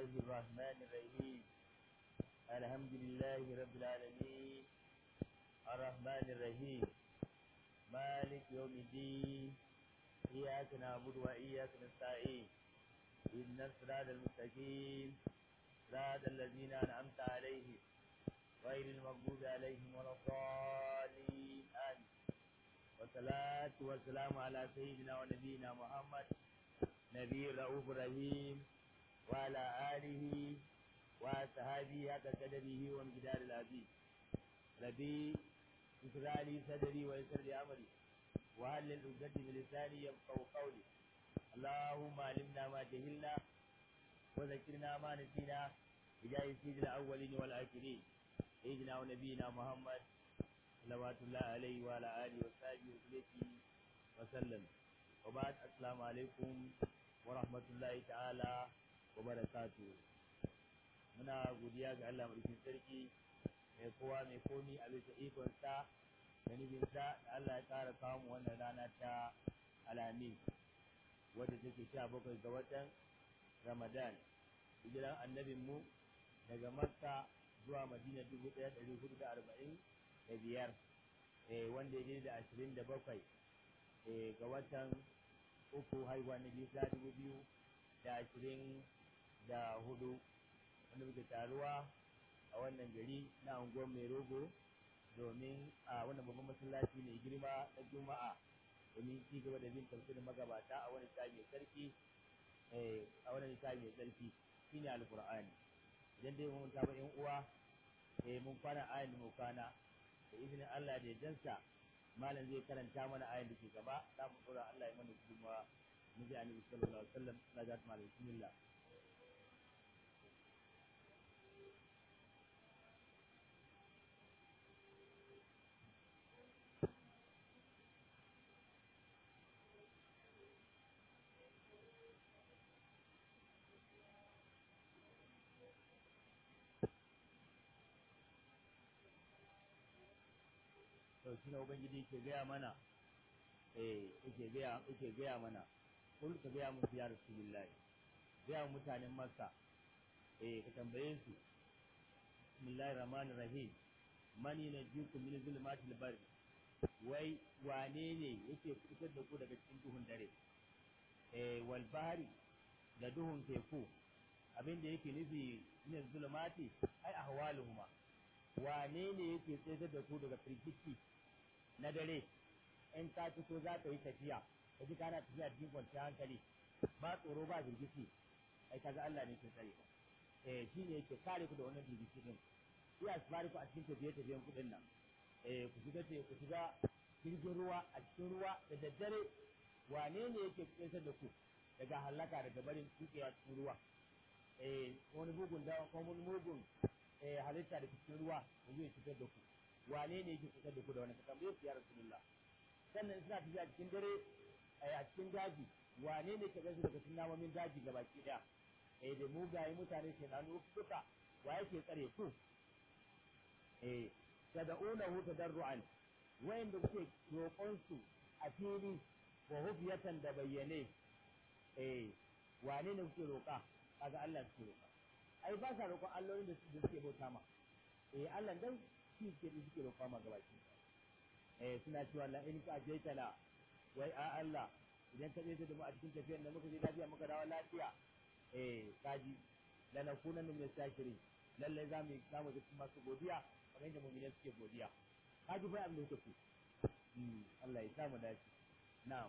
الرحمن الرحيم الحمد لله رب العالمين الرحمن الرحيم مالك يوم الدين إياك نعبد وإياك نستعين إن الصراط المستقيم صراط الذين أنعمت عليهم غير المغضوب عليهم ولا الضالين آمين والصلاة والسلام على سيدنا ونبينا محمد نبي رؤوف رحيم وعلى آله وصحابه حق قدره وامتداد العزيز ربي اشرح لي صدري ويسر لي أمري وهل العقدة من لساني يفقهوا قولي اللهم علمنا ما جهلنا وذكرنا ما نسينا بجاه سيد الأولين والآخرين سيدنا ونبينا محمد صلوات الله عليه وعلى آله وصحبه وسلم وسلم وبعد السلام عليكم ورحمة الله تعالى وبركاته muna godiya ga Allah madaukakin sarki mai kowa mai komi a bisa ikonsa da nufinsa da Allah ya ƙara kawo mu wannan rana ta alamin wadda take sha bakwai ga watan ramadan hijiran annabin mu daga makka zuwa madina dubu ɗaya ɗari hudu da arba'in da biyar wanda ya da ashirin da bakwai ga watan uku haihuwa na bisa dubu biyu da ashirin da hudu wanda muke taruwa a wannan gari na unguwar mai rogo domin a wannan babban masallaci mai girma na juma'a domin ci gaba da bin tafsirin magabata a wani tsari mai sarki a wani tsari mai sarki shine alqur'ani idan dai mun ta yan uwa eh mun fara ayin da mu kwana da izinin Allah da jansa malam zai karanta mana ayin da ke gaba za mu tsora Allah ya mana gudunmawa mu ji annabi sallallahu alaihi wasallam na ga malam bismillah to shi ne ubangiji yake gaya mana eh yake gaya yake gaya mana kul ka gaya musu ya rasulullahi gaya mutanen makka eh ka tambaye su bismillahir rahmanir rahim mani na jiku min zulmatil bari wai wane ne yake fitar da ku daga cikin duhun dare eh wal bahri da duhun teku abin da yake nufi min zulmati ai ahwaluhuma wane ne yake tsayar da ku daga firgici na dare in ka fito za ka yi tafiya ka ji kana tafiya cikin kwanciyar hankali ba tsoro ba firgici ai kaga Allah ne ke tsare eh shi ne yake kare ku da wannan firgici din sai asbari ku a cikin tafiye tafiyen kuɗin nan eh ku shiga ku shiga jirgin ruwa a cikin ruwa da daddare wane ne yake tsayar da ku daga halaka daga barin tukewa cikin ruwa eh wani mugun da ko wani mugun eh halitta da cikin ruwa da zai fitar da ku wane ne yake fitar da ku da wani ka tambaye su ya rasulullah sannan suna tafiya cikin dare a cikin daji wane ne ka gasu daga cikin namomin daji ga baki daya eh da mugaye mutane ke nanu duka wa yake tsare ku eh tad'unahu tadarruan wayanda kuke roƙon su a fili wa hufiyatan da bayyane eh wane ne kuke roƙa kaga Allah suke roƙa ai ba sa roƙon allolin da suke bauta ma eh Allah dan shi ke da suke roƙa ma gabaki eh suna cewa la in ka ajaita la wai a Allah idan ka tsaye da mu a cikin tafiyar da muka je lafiya muka dawo lafiya eh kaji la nakuna min shakirin lalle za mu za mu ga masu godiya kamar yadda mu'mini suke godiya kaji fa abin da kuke Allah ya samu dace na'am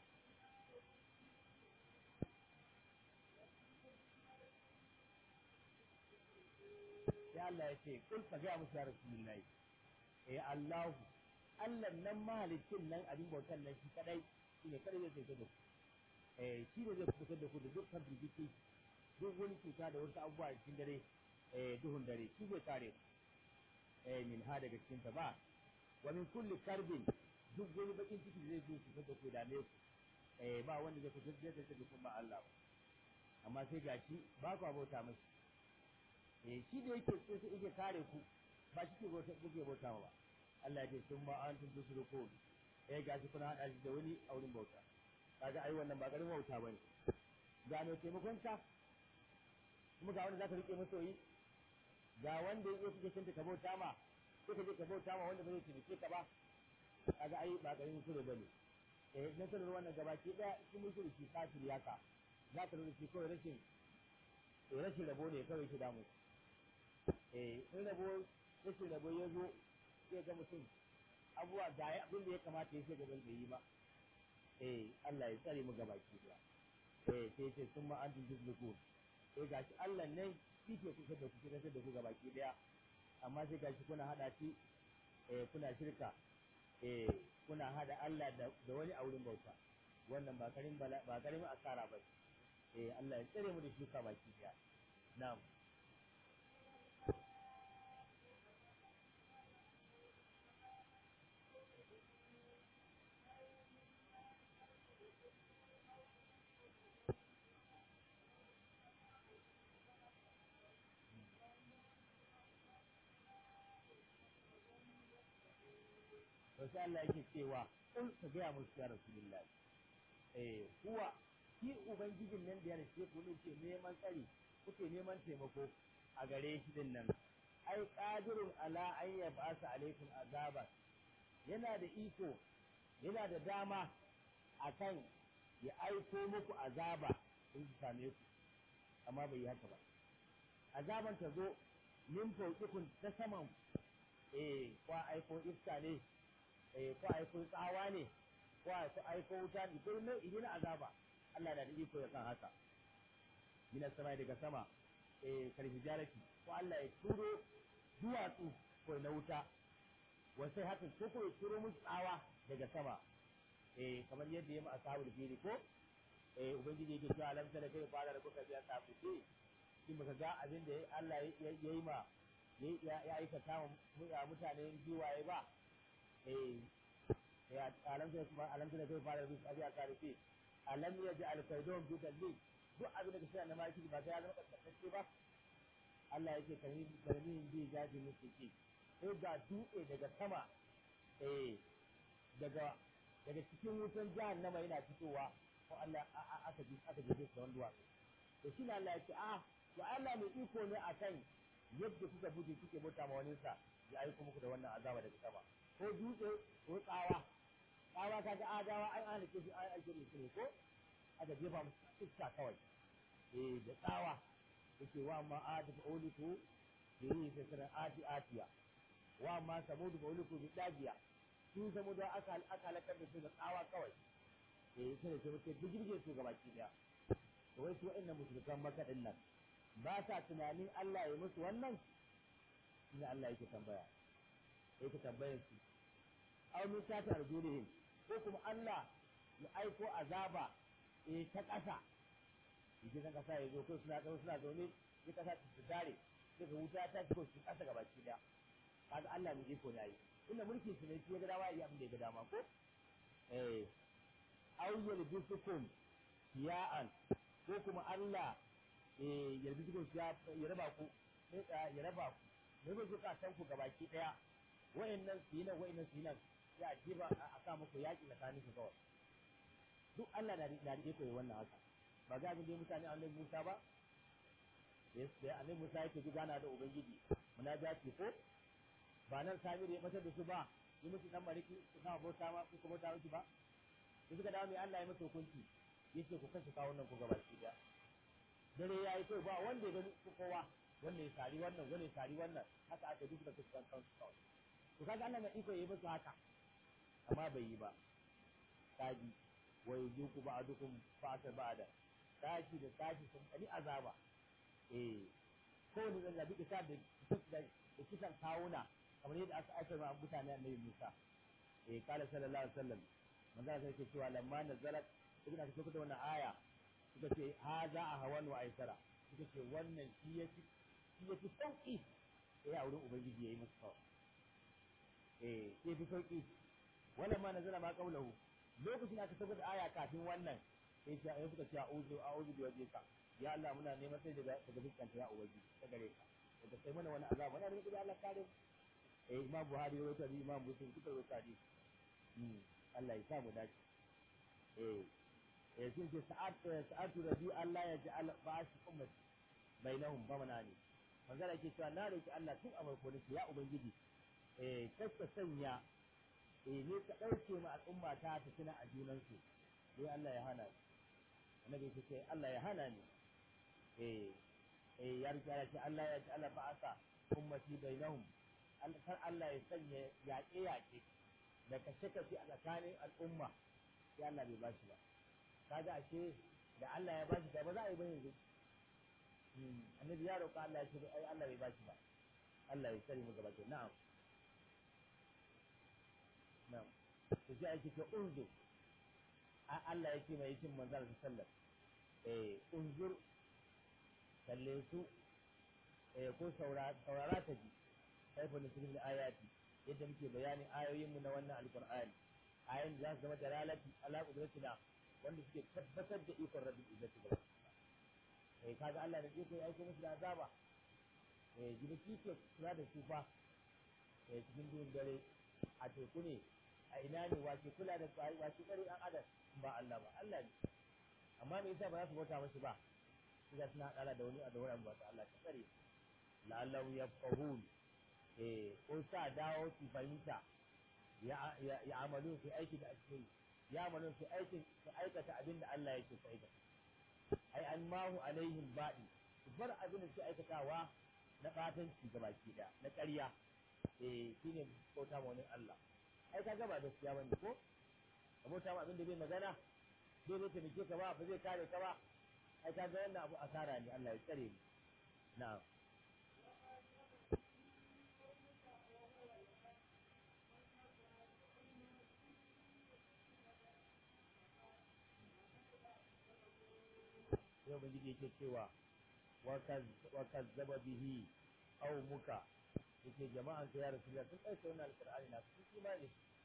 sai Allah ya ce kul ka gaya musu ya rasulullahi eh Allahu Allah nan mahalicin nan abin bautan nan shi kadai shine kadai zai fitar da ku eh shi ne zai fitar da ku da dukkan firgici duk wani cuta da wasu abubuwa a cikin dare eh duhun dare shi zai kare eh min ha daga cikin ta ba wa min kulli karbin duk wani bakin ciki zai zo fitar da ku da ne eh ba wanda zai fitar da ku ba Allah amma sai gashi ba ku bauta masa eh shi da yake sai yake kare ku ba shi ke bauta kuke bauta ba Allah ya ce sun ma an tun tusrukun eh gashi kuna hada shi da wani a wurin bauta kaga ai wannan ba garin bauta bane gano taimakon ka kuma ga wanda zaka rike masoyi ga wanda yake kike cinta ka bauta ma sai ka je ka bauta ma wanda ba zai taimake ka ba kaga ai ba garin sure bane eh na sanar wannan gabaki daya shi musulunci kafiri haka za ka nuna shi kawai rashin rashin rabo ne kawai shi damu eh in rabo rashin rabo ya zo sai ga mutum abubuwa ga abin da ya kamata ya ce gaban da yi ba eh Allah ya tsare mu gabaki daya eh sai sai sun ma an tuzluku eh gashi Allah ne shi ke kusa da kuke da ku gabaki daya amma sai gashi kuna hada shi eh kuna shirka eh kuna hada Allah da wani a wurin bauta wannan ba karin ba karin asara ba eh Allah ya tsare mu da shuka baki daya na'am to sai Allah yake cewa in ka gaya musu ya Rasulullah eh kuwa shi ubangijin nan da ya rike ku ne ke neman tsari kuke neman taimako a gare shi din nan ai qadirun ala an yab'asa alaikum azaba yana da iko yana da dama akan ya aiko muku azaba in su same ku amma bai yi haka ba azaban ta zo min fauƙikun ta saman eh kwa aiko iska ne eh ko aiko tsawa ne ko aiko wuta ne ko ne idan azaba Allah da iko ya san haka min sama daga sama eh karfi jarati ko Allah ya turo duwatsu ko na wuta wasai haka ko ko ya turo musu tsawa daga sama eh kamar yadda ya ma ashabul fili ko eh ubangiji yake cewa alam tara kai fara da kuka biya sabu ce shi baka ga abin da Allah ya yi ma ya aikata mutanen giwaye ba eh ya alam tara kuma alam tara kai fara da kuka biya tarifi alam ya ji alkaidon bi dalil duk abin da ka shirya na maki ba sai ya zama kaskantacce ba Allah yake karmi karmi bi jaji mutiki sai ga dutse daga sama eh daga daga cikin wutan jahannama yana fitowa ko Allah aka ji aka ji da wani duwatsu to shi ne Allah ya ce ah to Allah mai iko ne akan yadda kuka bude kuke bauta ma wani sa ya aiko muku da wannan azaba daga sama ko dutse ko tsawa tsawa kaga adawa ai an halice su ai ake da su ko aka jefa musu iska kawai eh da tsawa yake wa ma adu fa uliku bi sai ati atiya wa ma samudu fa uliku bi dagiya sun samu da aka aka halakar da su da tsawa kawai eh sai sai muke bijirge su gaba ki daya to wai su wa'annan musulkan maka din nan ba sa tunanin Allah ya musu wannan ina Allah yake tambaya yake tambayar su aw min sata arjulihim ko kuma Allah ya aiko azaba eh ta ƙasa yake san ƙasa ya zo ko suna zo suna zaune ya ƙasa ta dare daga wuta ta ko su ƙasa gaba ki daya kaga Allah ne iko da yi inda mulkin su ne shi ya ga dama ya abin da ya ga dama ko eh aw yalbisukum ya'an ko kuma Allah eh yalbisukum ya ya raba ku ya raba ku ne ba zuka san ku gabaki daya wayannan su yi nan wayannan su yi nan ya jiba a sa muku yaki tsakanin ku kawai duk Allah na da rike ko wannan haka ba ga ga mutane annabi Musa ba yes sai annabi Musa yake ji gana da ubangiji munajati ko ba nan Samir ya batar da su ba yi musu dan mariki su kama bauta ma ku bauta miki ba da suka dawo mai Allah ya masa hukunci yace ku kashe kawo nan ku gaba ki da dare yayi kai ba wanda ya gani ku kowa wanda ya sari wannan wanda ya sari wannan haka aka duk da kuka kan su kawai to kaga Allah mai iko yayi musu haka amma bai yi ba kaji wa yuzuku ba'dukum fa'ata ba'da tashi da tashi sun kani azaba eh ko ne zan zabi isa da da kisan kawuna kamar yadda aka aika ma mutane annabi Musa eh kala sallallahu alaihi wasallam manzo sai ke cewa lamma nazalat ibn aka kuka da wannan aya suka ce haza a hawan wa aisara suka ce wannan shi yafi shi yafi sauki eh a wurin ubangiji yayi musu kawai eh sai fi sauki wala ma nazala ma qawluhu lokacin aka tabbata da aya kafin wannan sai ya ya suka ce a'udhu a'udhu bi wajhika ya Allah muna neman sai daga daga fuskanta ya ubangiji ta gare ka daga sai mana wani azaba muna neman Allah kare eh imam buhari ya rawaita imam muslim duka rawaita hadisi Allah ya sa mu dace eh eh sun ce sa'ad sa'atu rabi Allah ya ja'al ba'ashi ummati bainahum bamana ne manzala ke cewa na roki Allah tun a farko nake ya ubangiji eh kasta sanya eh ne ka dauke ma al'umma ta ta tuna a junansu sai Allah ya hana ni annabi ya ce Allah ya hana ni eh eh ya rika ya ce Allah ya ce Allah ba'asa ummati bainahum kar Allah ya sanya yaƙe yaƙe da kashe kashe a tsakanin al'umma sai Allah bai bashi ba kaga ashe da Allah ya bashi da ba za a yi ba yanzu annabi ya roƙa Allah ya ce ai Allah bai bashi ba Allah ya sani mu gaba ke na'am na'am to sai ake ce unzur Allah ya ce mai cin manzal sallallahu eh unzur kalle su eh ko saurara ta ji kaifa nusrul ayati yadda muke bayanin ayoyinmu na wannan alqur'ani ayoyin da za su zama dalalati ala qudratina wanda suke tabbatar da ikon rabbil izzati da eh kaga Allah da iko ya aiko musu da azaba eh jibaki ke kula da su fa eh cikin duhun dare a teku ne a ina ne wace kula da tsari wace tsari an adam ba Allah ba Allah ne amma me yasa ba za su bauta mashi ba suka suna kara da wani da wani ba Allah ta tsare la'allahu yafqahun eh ko sa dawo su fahimta ya ya amalu su aiki da ake ya amalu su aikin su aikata abin da Allah yake su aikata ai an mahu alaihim baɗi su bar abin da su aikatawa na ɓatanci ga baki da na ƙarya eh shine bauta ma wani Allah ai ka gaba gaskiya bane ko ka bauta ma abin da bai magana bai zai taimake ka ba ba zai kare ka ba ai ka ga wannan abu asara ne Allah ya tsare ni na'am sai ubangiji yake cewa wa kazzaba bihi aw muka yake jama'an ka ya rasulullah sun ɗauke wannan alqur'ani na sun imani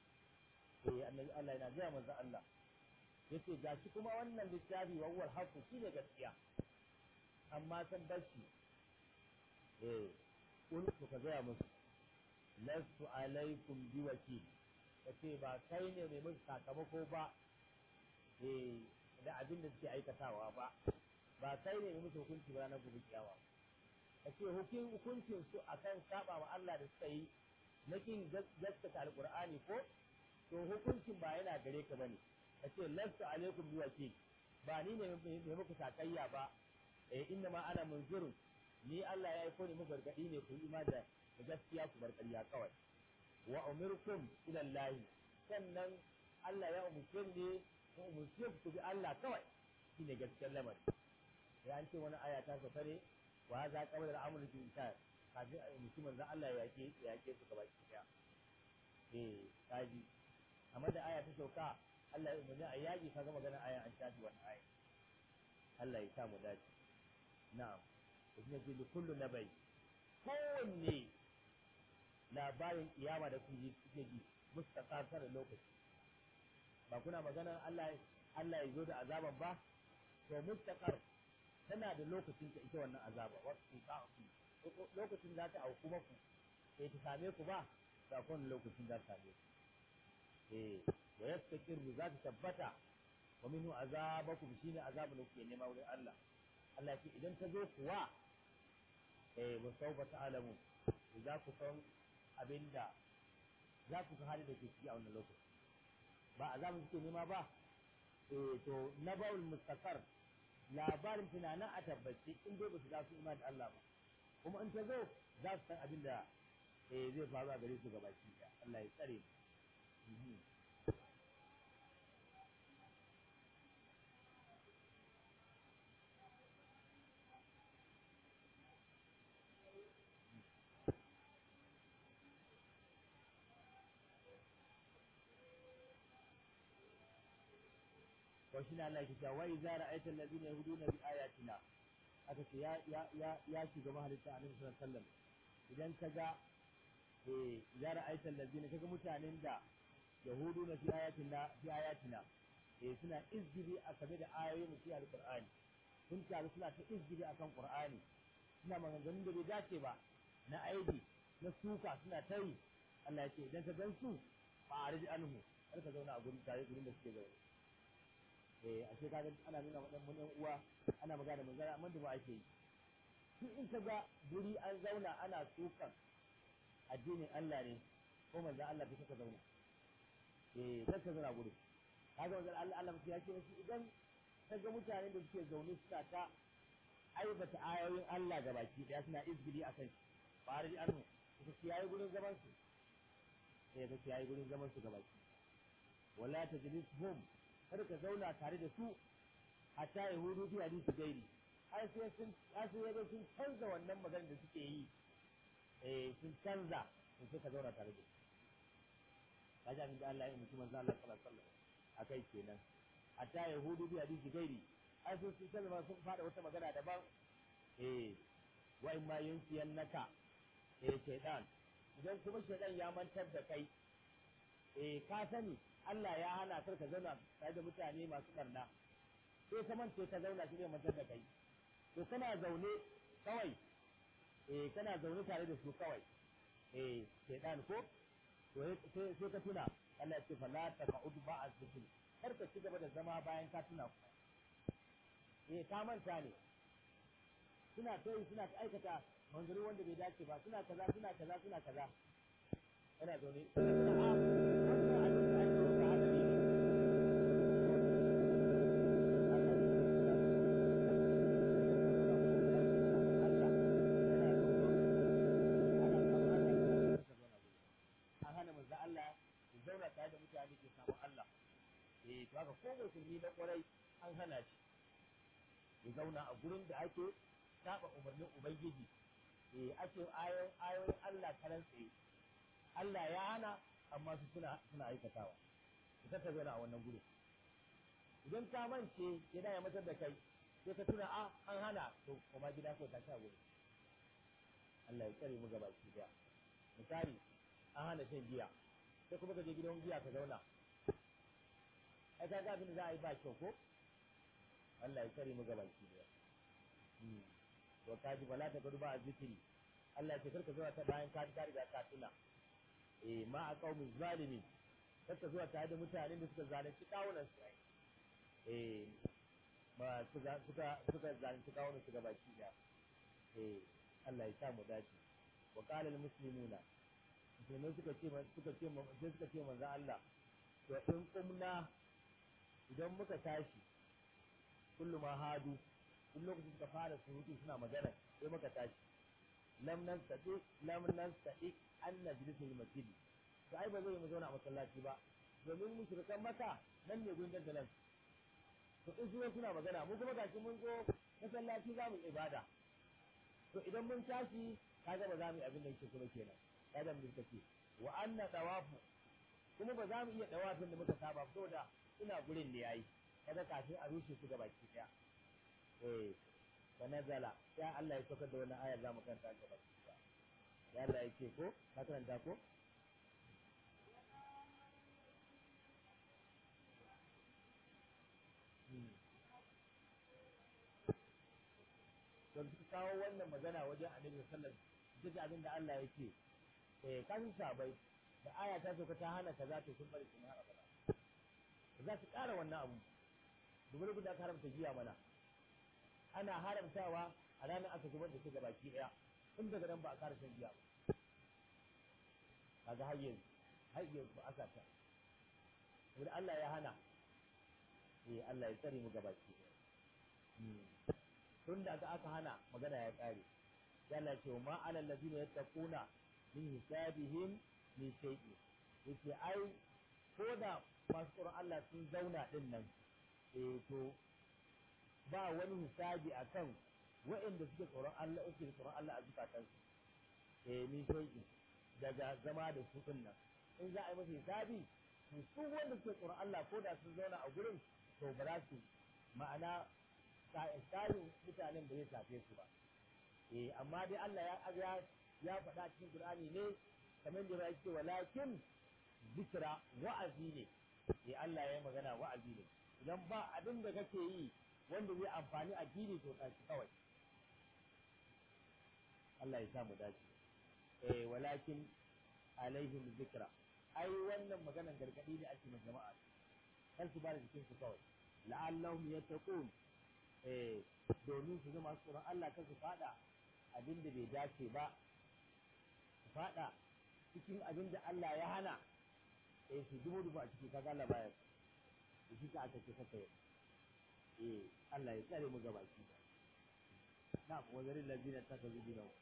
eh annabi Allah yana gaya manzo Allah yace gashi kuma wannan littafi wa huwal haqqu shine gaskiya amma san bashi eh kun ku ka gaya musu lastu alaikum biwakil kace ba kai ne mai musu sakamako ba eh da abin da suke aikatawa ba ba kai ne musu hukunci ba ranar gobe kiyawa ka ce hukuncin su akan saba wa Allah da suka yi na kin gaskata alqur'ani ko to hukuncin ba yana gare ka bane ka ce lastu alaikum bi wakil ba ni ne mai muku sakayya ba eh inna ma ana munzirun ni Allah ya aiko ni muku gargadi ne ku ima da gaskiya ku bar ƙarya kawai wa umirkum ila Allah sannan Allah ya umurce ne ku umurce ku bi Allah kawai shine gaskiyar lamari ya an ce wani aya ta sauka ne wa za qabla al-amr fi insan kafin mutumin zan Allah ya yake ya yake su gaba ki daya eh kaji amma da aya ta sauka Allah ya umarni a yaji kaga magana aya an shafi wannan aya Allah ya sa mu dace na'am kuma ce da kullu nabai kowanne labarin kiyama da kuke kuke ji mustaqasar lokaci ba kuna magana Allah Allah ya zo da azaban ba to mustaqar tana da lokacin ta ita wannan azaba wasu ta'afi lokacin za ta auku maku sai ta same ku ba da kun lokacin za ta same ku eh wa yastaqiru za ta tabbata wa minhu azabakum shine azabun da kuke nema wurin Allah Allah ce idan ta zo kuwa eh wa sawfa ta'lamu za ku san abinda za ku san hali da ke ciki a wannan lokaci ba azabun kuke nema ba eh to nabaul mustaqar labarin tunanin a tabbace in dai ba su za su imani da Allah ba kuma in ta zo za su san abin da eh zai faru a gare su gabaki da Allah ya tsare mu wa shi na Allah ke cewa wai za ra'aita allazina yahduna bi ayatina aka ce ya ya ya ya shiga mahalitta annabi sallallahu alaihi wasallam idan ka ga eh ya ra'aita allazina kaga mutanen da yahuduna fi ayatina fi ayatina eh suna izgiri a game da ayoyin mu fi alqur'ani sun taru suna ta izgiri akan qur'ani suna maganganun da bai dace ba na aibi na suka suna ta yi Allah ya ce idan ka gan su fa arji anhu kar ka zauna a gurin tare gurin da suke zaune eh a ce kaga ana nuna wa dan mun uwa ana magana mun gara amma da ba ake yi duk in ka ga guri an zauna ana sukan addinin Allah ne ko manzon Allah bai ka zauna eh kar ka zauna guri kaga manzon Allah Allah ya ce musu idan ka ga mutanen da suke zaune suna ta aibata ayoyin Allah ga baki daya suna izgili a kan shi ba da annu su kiyaye gurin zaman su sai ka kiyaye gurin zaman su ga baki wala tajlishum kar ka zauna tare da su hatta yahudu bi hadisi gairi har sai sun har sai yaga sun canza wannan maganar da suke yi eh sun canza sun sai ka zauna tare da su kaji abin da Allah ya mutum manzo Allah sallallahu alaihi wasallam akai kenan hatta yahudu bi hadisi gairi har sai sun canza sun fada wata magana daban eh wa in ma yunsiyannaka eh shaytan idan kuma shaytan ya mantar da kai eh ka sani Allah ya hana kar ka zauna tare da mutane masu barna sai ka mance ka zauna shi ne mantar da kai to kana zaune kawai eh kana zaune tare da su kawai eh shaytan ko to sai sai ka tuna Allah ya ce fa la taqud ba'a zikri kar ka ci gaba da zama bayan ka tuna ku eh ka manta ne suna kai suna ta aikata manzuri wanda bai dace ba suna kaza suna kaza suna kaza kana zaune wannan abin da ake yi ba haka ne an hana manzo Allah ya zauna tare da mutane ke samun Allah eh to haka ko musulmi na kwarai an hana shi ya zauna a gurin da ake saba umarnin ubangiji eh ake ayoyin ayoyin Allah karan tsaye Allah ya hana amma su suna suna aikatawa ka ta zauna a wannan gurin idan ka mance yana ya matar da kai sai ka tuna a an hana to kuma gida ko ta sha gurin Allah ya tsare mu gaba ki daya misali an hana shan giya sai kuma ka je gidan giya ka zauna ai ka ga abin da za a yi ba kyau ko Allah ya tsare mu gaba ki daya to ka ji bala ta gudu ba a zikiri Allah ya ce karka zuwa ta bayan ka ka riga ka tuna eh ma a qaumin zalimin karka zuwa tare da mutanen da suka zalunci kawunan su eh ba suka suka suka zalunci kawunan su gaba ki daya eh Allah ya sa mu dace wa qala al muslimuna musulmai suka ce suka ce sai suka ce manzo Allah to in kumna idan muka tashi kullu ma hadu duk lokacin suka fara surutu suna magana sai muka tashi lam nan sadi lam nan sadi an najlisul masjid to ai ba zai mu zauna a masallaci ba domin mushrikan maka nan ne gurin dandalan to in su suna magana mu kuma gashi mun zo masallaci za mu ibada to idan mun tashi kaga ba za mu yi abin da yake kuma kenan kaga mun kace wa anna tawafu kuma ba za mu iya tawafin da muka saba saboda ina gurin ne yayi kaga kafin a rushe su gabaki daya eh fa nazala ya Allah ya saukar da wannan ayar zamu kanta gaba ya Allah ya ce ko ka karanta ko don su kawo wannan magana wajen annabi sallallahu alaihi wasallam duk abin da Allah ya ce eh kan sabai da aya ta sauka ta hana kaza to sun bari su hana kaza za su ƙara wannan abu dubu da aka haramta giya mana ana haramtawa a ranar aka zubar da su ga baki ɗaya tun daga nan ba a ƙara shan giya ba kaga har yanzu har yanzu aka ta wani Allah ya hana eh Allah ya tsare mu ga baki ɗaya tun da aka aka hana magana ya ƙare ya Allah ce ma alal ladina yattaquna min hisabihim min shay'in yace ai ko da masu tsoron Allah sun zauna din nan eh to ba wani hisabi akan waɗanda suke tsoron Allah suke tsoron Allah a zukatansu eh min shay'in daga zama da su din nan in za a yi masa hisabi to su wanda suke tsoron Allah ko da sun zauna a gurin to ba za su ma'ana tsarin mutanen da zai shafe su ba eh amma dai Allah ya ya faɗa cikin Qur'ani ne kamar da ya ce walakin zikra wa'azi ne eh Allah ya magana wa'azi ne idan ba abin da kake yi wanda zai amfani addini to tashi kawai Allah ya samu dace eh walakin alaihim zikra ai wannan maganan gargadi ne ake ma jama'a kan su ba da jikin su kawai la'allahum yattaqun eh domin su zama tsoron Allah kan su fada abin da bai dace ba su faɗa cikin abin da Allah ya hana eh su dubu dubu a ciki kaga Allah baya da shi ka aka ce kaka eh Allah ya tsare mu gaba ki na wazarin lazina ta ka zubi nawa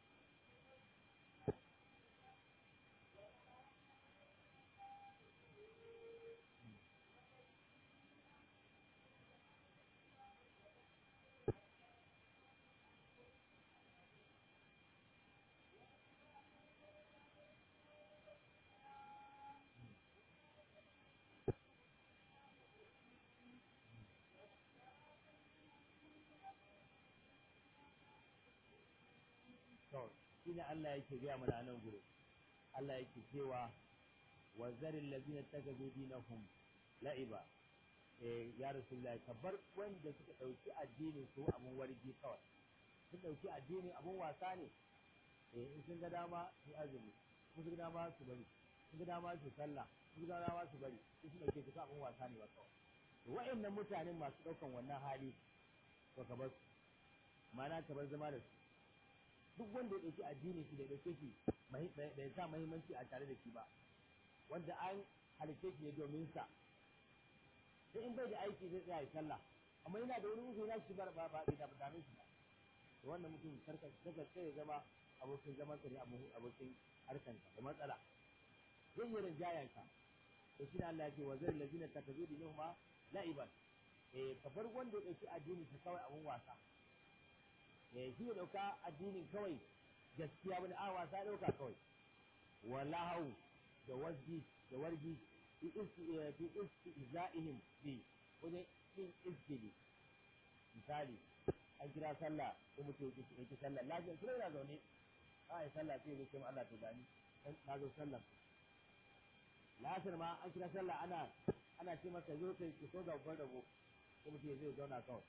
to shine Allah yake gaya mana nan gure Allah yake cewa wa zaril ladina takazu dinahum la'iba eh ya rasulullahi kabar wanda suka dauki addinin su abun wargi kawai sun dauki addini abun wasa ne eh in sun ga dama su azumi sun ga dama su bari sun ga dama su sallah sun ga dama su bari sun dauke su abun wasa ne ba kawai to wa'annan mutanen masu daukan wannan hali to ka bar su ma'ana ka bar zama da su duk wanda ya ɗauki addinin shi da ɗauke shi da ya sa mahimmanci a tare da shi ba wanda an halitta shi ne domin sa sai in bai da aiki zai tsaya ya sallah amma yana da wani mutum na shi ba ba ba da dame shi ba to wannan mutum karka daga sai ya zama abokin zaman sa ne abokin harkan da matsala zai yi rinjayan ka to shi ne Allah ya ce wa zai lazina takazu dinahuma la'iban eh ka bar wanda ya ɗauki addinin sa kawai abun wasa shi ya ɗauka addinin kawai gaskiya wani a wasa ɗauka kawai wala hau da wasji da wargi fi istiza'ihim bi wani yin iskili misali an kira sallah ko mutum ya ki sallah lafiyar kuma yana zaune a yi sallah sai ya ce Allah ta gani na zo sallah lasar ma an kira sallah ana ana ce masa zo kai ki so ga babban rabo ko mutum ya zai zauna kawai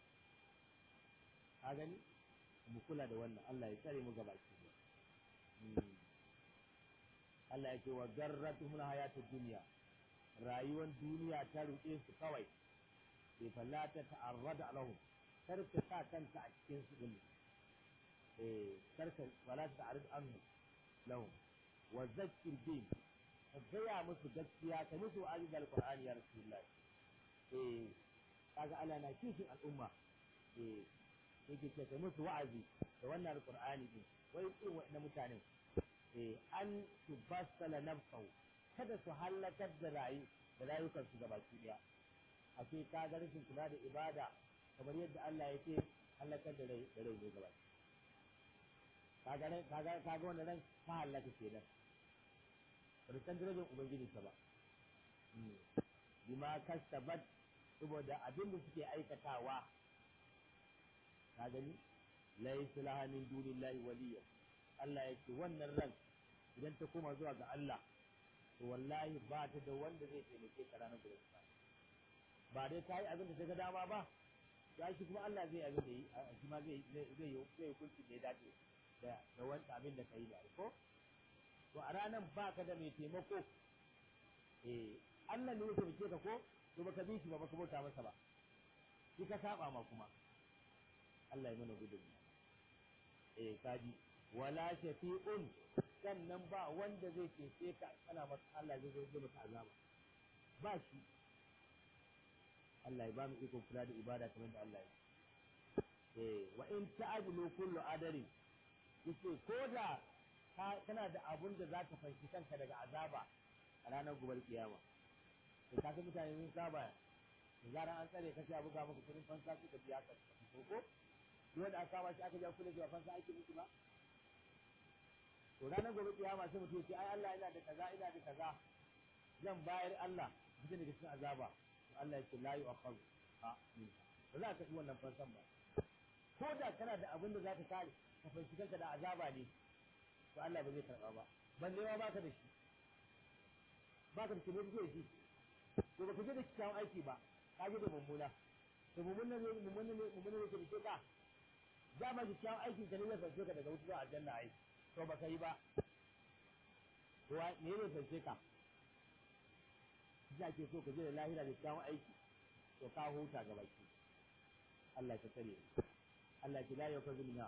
ka gani mu kula da wannan Allah ya tsare mu gaba ki Allah ya ce wa garratuhum hayatud dunya rayuwar duniya ta ruɗe su kawai sai falla ta ta'arrada lahum kar ka sa kanka a cikin su din eh kar ka wala ta ta'arrad anhu lahum wa zakkir bi ka gaya musu gaskiya ka musu aziz alqur'ani ya rasulullah eh kaga Allah na kishin al'umma eh yake ce ka musu wa'azi da wannan alqur'ani din wai irin waɗannan mutanen eh an tubassala nafsahu kada su halakar da rayu da rayukan su gabaki daya a ce ka ga rashin kula da ibada kamar yadda Allah ya ce halakar da rai da rai ne gabaki kaga ran kaga kaga wannan ran ka halaka kenan ba san darajar ubangiji ta ba bima kasabat saboda abin da suke aikatawa ka gani laysa laha min dunillahi waliya Allah ya ce wannan ran idan ta koma zuwa ga Allah to wallahi ba ta da wanda zai taimake ka ranar gobe ba dai ta yi abin da ta ga dama ba ya shi kuma Allah zai abin da yi shi ma zai zai zai yi zai hukunci da ya dace da da wani abin da ka yi da ko to a ranar ba ka da mai taimako eh Allah ne ya taimake ka ko to baka bi shi ba baka bauta masa ba shi ka saba ma kuma Allah ya mana gudun eh kaji wala shafi'un sannan ba wanda zai cece ka ana masa Allah zai zo maka azaba ba shi Allah ya ba mu iko kula da ibada kamar da Allah ya eh wa in ta'dilu kullu adari yace ko da kana da abun da zaka fanshi kanka daga azaba a ranar gobar kiyama to ka ga mutane sun saba da zaran an tsare ka sai abu ga maka kudin fansa suka biya ka ko ko wanda aka kama shi aka ja kula da fansa ake miki ba to ranar gobe kiyama sai mutum ce ai Allah ina da kaza ina da kaza zan bayar Allah mutum daga cikin azaba to Allah ya ce la yu'akhadhu ha min ba za ka yi wannan fansan ba ko da kana da abin da za ka kare ka fanshi kanka da azaba ne to Allah ba zai karba ba balle ma baka da shi baka da shi ne kake shi to baka je da kyakkyawan aiki ba ka je da mummuna to mummuna ne mummuna ne mummuna ne ke ka za ma kyakkyawan aikin ka ne zai fanshe ka daga wuta zuwa aljanna ai to baka yi ba to me ne fanshe ka za ke so ka je da lahira da kyawun aiki to ka huta ga baki Allah ka tsare Allah ki la yau ka zulmiya ko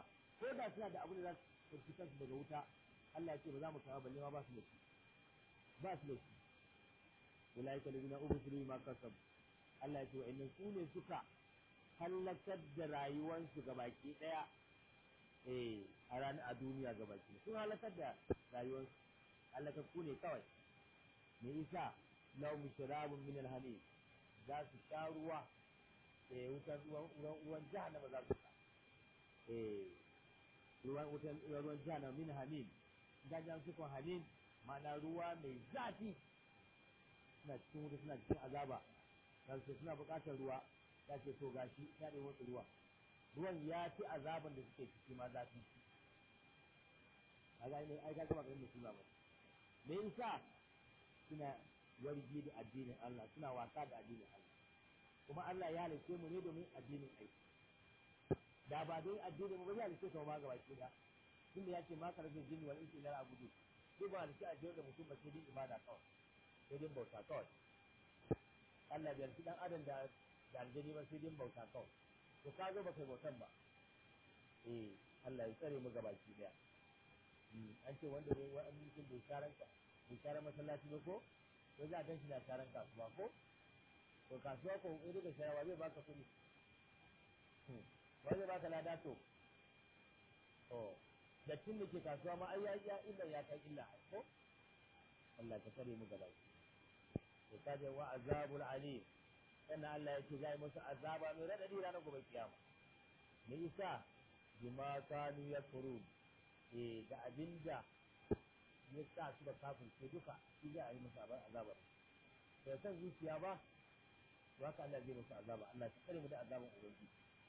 ko da suna da abin da za su ɗauki kansu daga wuta Allah ya ce ba za mu kawo balle ma ba su da shi ba su da shi ulaika ladina ubsiru ma kasab Allah ya ce wa innan su ne suka halakar da rayuwarsu gabaki daya eh a ranar a duniya gabaki sun halakar da rayuwarsu halakar ku ne kawai me isa law mushrabun min alhamim za su sha ruwa eh wutan ruwan ruwan ruwan jahannama za su sha eh ruwan wutan ruwan jahannama min hamim idan jan su kon hamim ma'ana ruwa mai zafi suna cikin wuta suna cikin azaba za su suna buƙatar ruwa ya ce to gashi ya ɗaya wasu ruwa ruwan ya fi azaban da suke ciki ma zafi a ga ne ai ga kuma ganin da suna ba me yasa suna wargi da addinin Allah suna wasa da addinin Allah kuma Allah ya halice mu ne domin addinin aiki da ba don addinin mu ba ya halice ka ma gaba ki da tunda ya ce ma karfin jinni wal insi ila abudu duk ba halice addinin da mutum ba sai dai ibada kawai sai dai bauta kawai Allah bai halice dan adam da da aljani ba sai dai bauta kawai to ka zo ba kai bautan ba eh Allah ya tsare mu gaba ki daya an ce wanda ne wa'an mutum bai sharanka bai sharan masallaci ba ko ko za a gan shi na sharan kasuwa ko to kasuwa ko in daga sharawa zai baka kuɗi wani zai baka lada to to dattin da ke kasuwa ma ai ya ya illa ya kai illa ko Allah ka tare mu gaba to kaje wa azabul alim sannan Allah ya ce zai musu azaba mai radadi ranar gobe kiyama me yasa bima kanu yakfurun eh da abinda ya sa su da kafin sai duka shi za a yi musu azabar da san zuciya ba to haka Allah zai musu azaba Allah ta kare mu da azaban ubangiji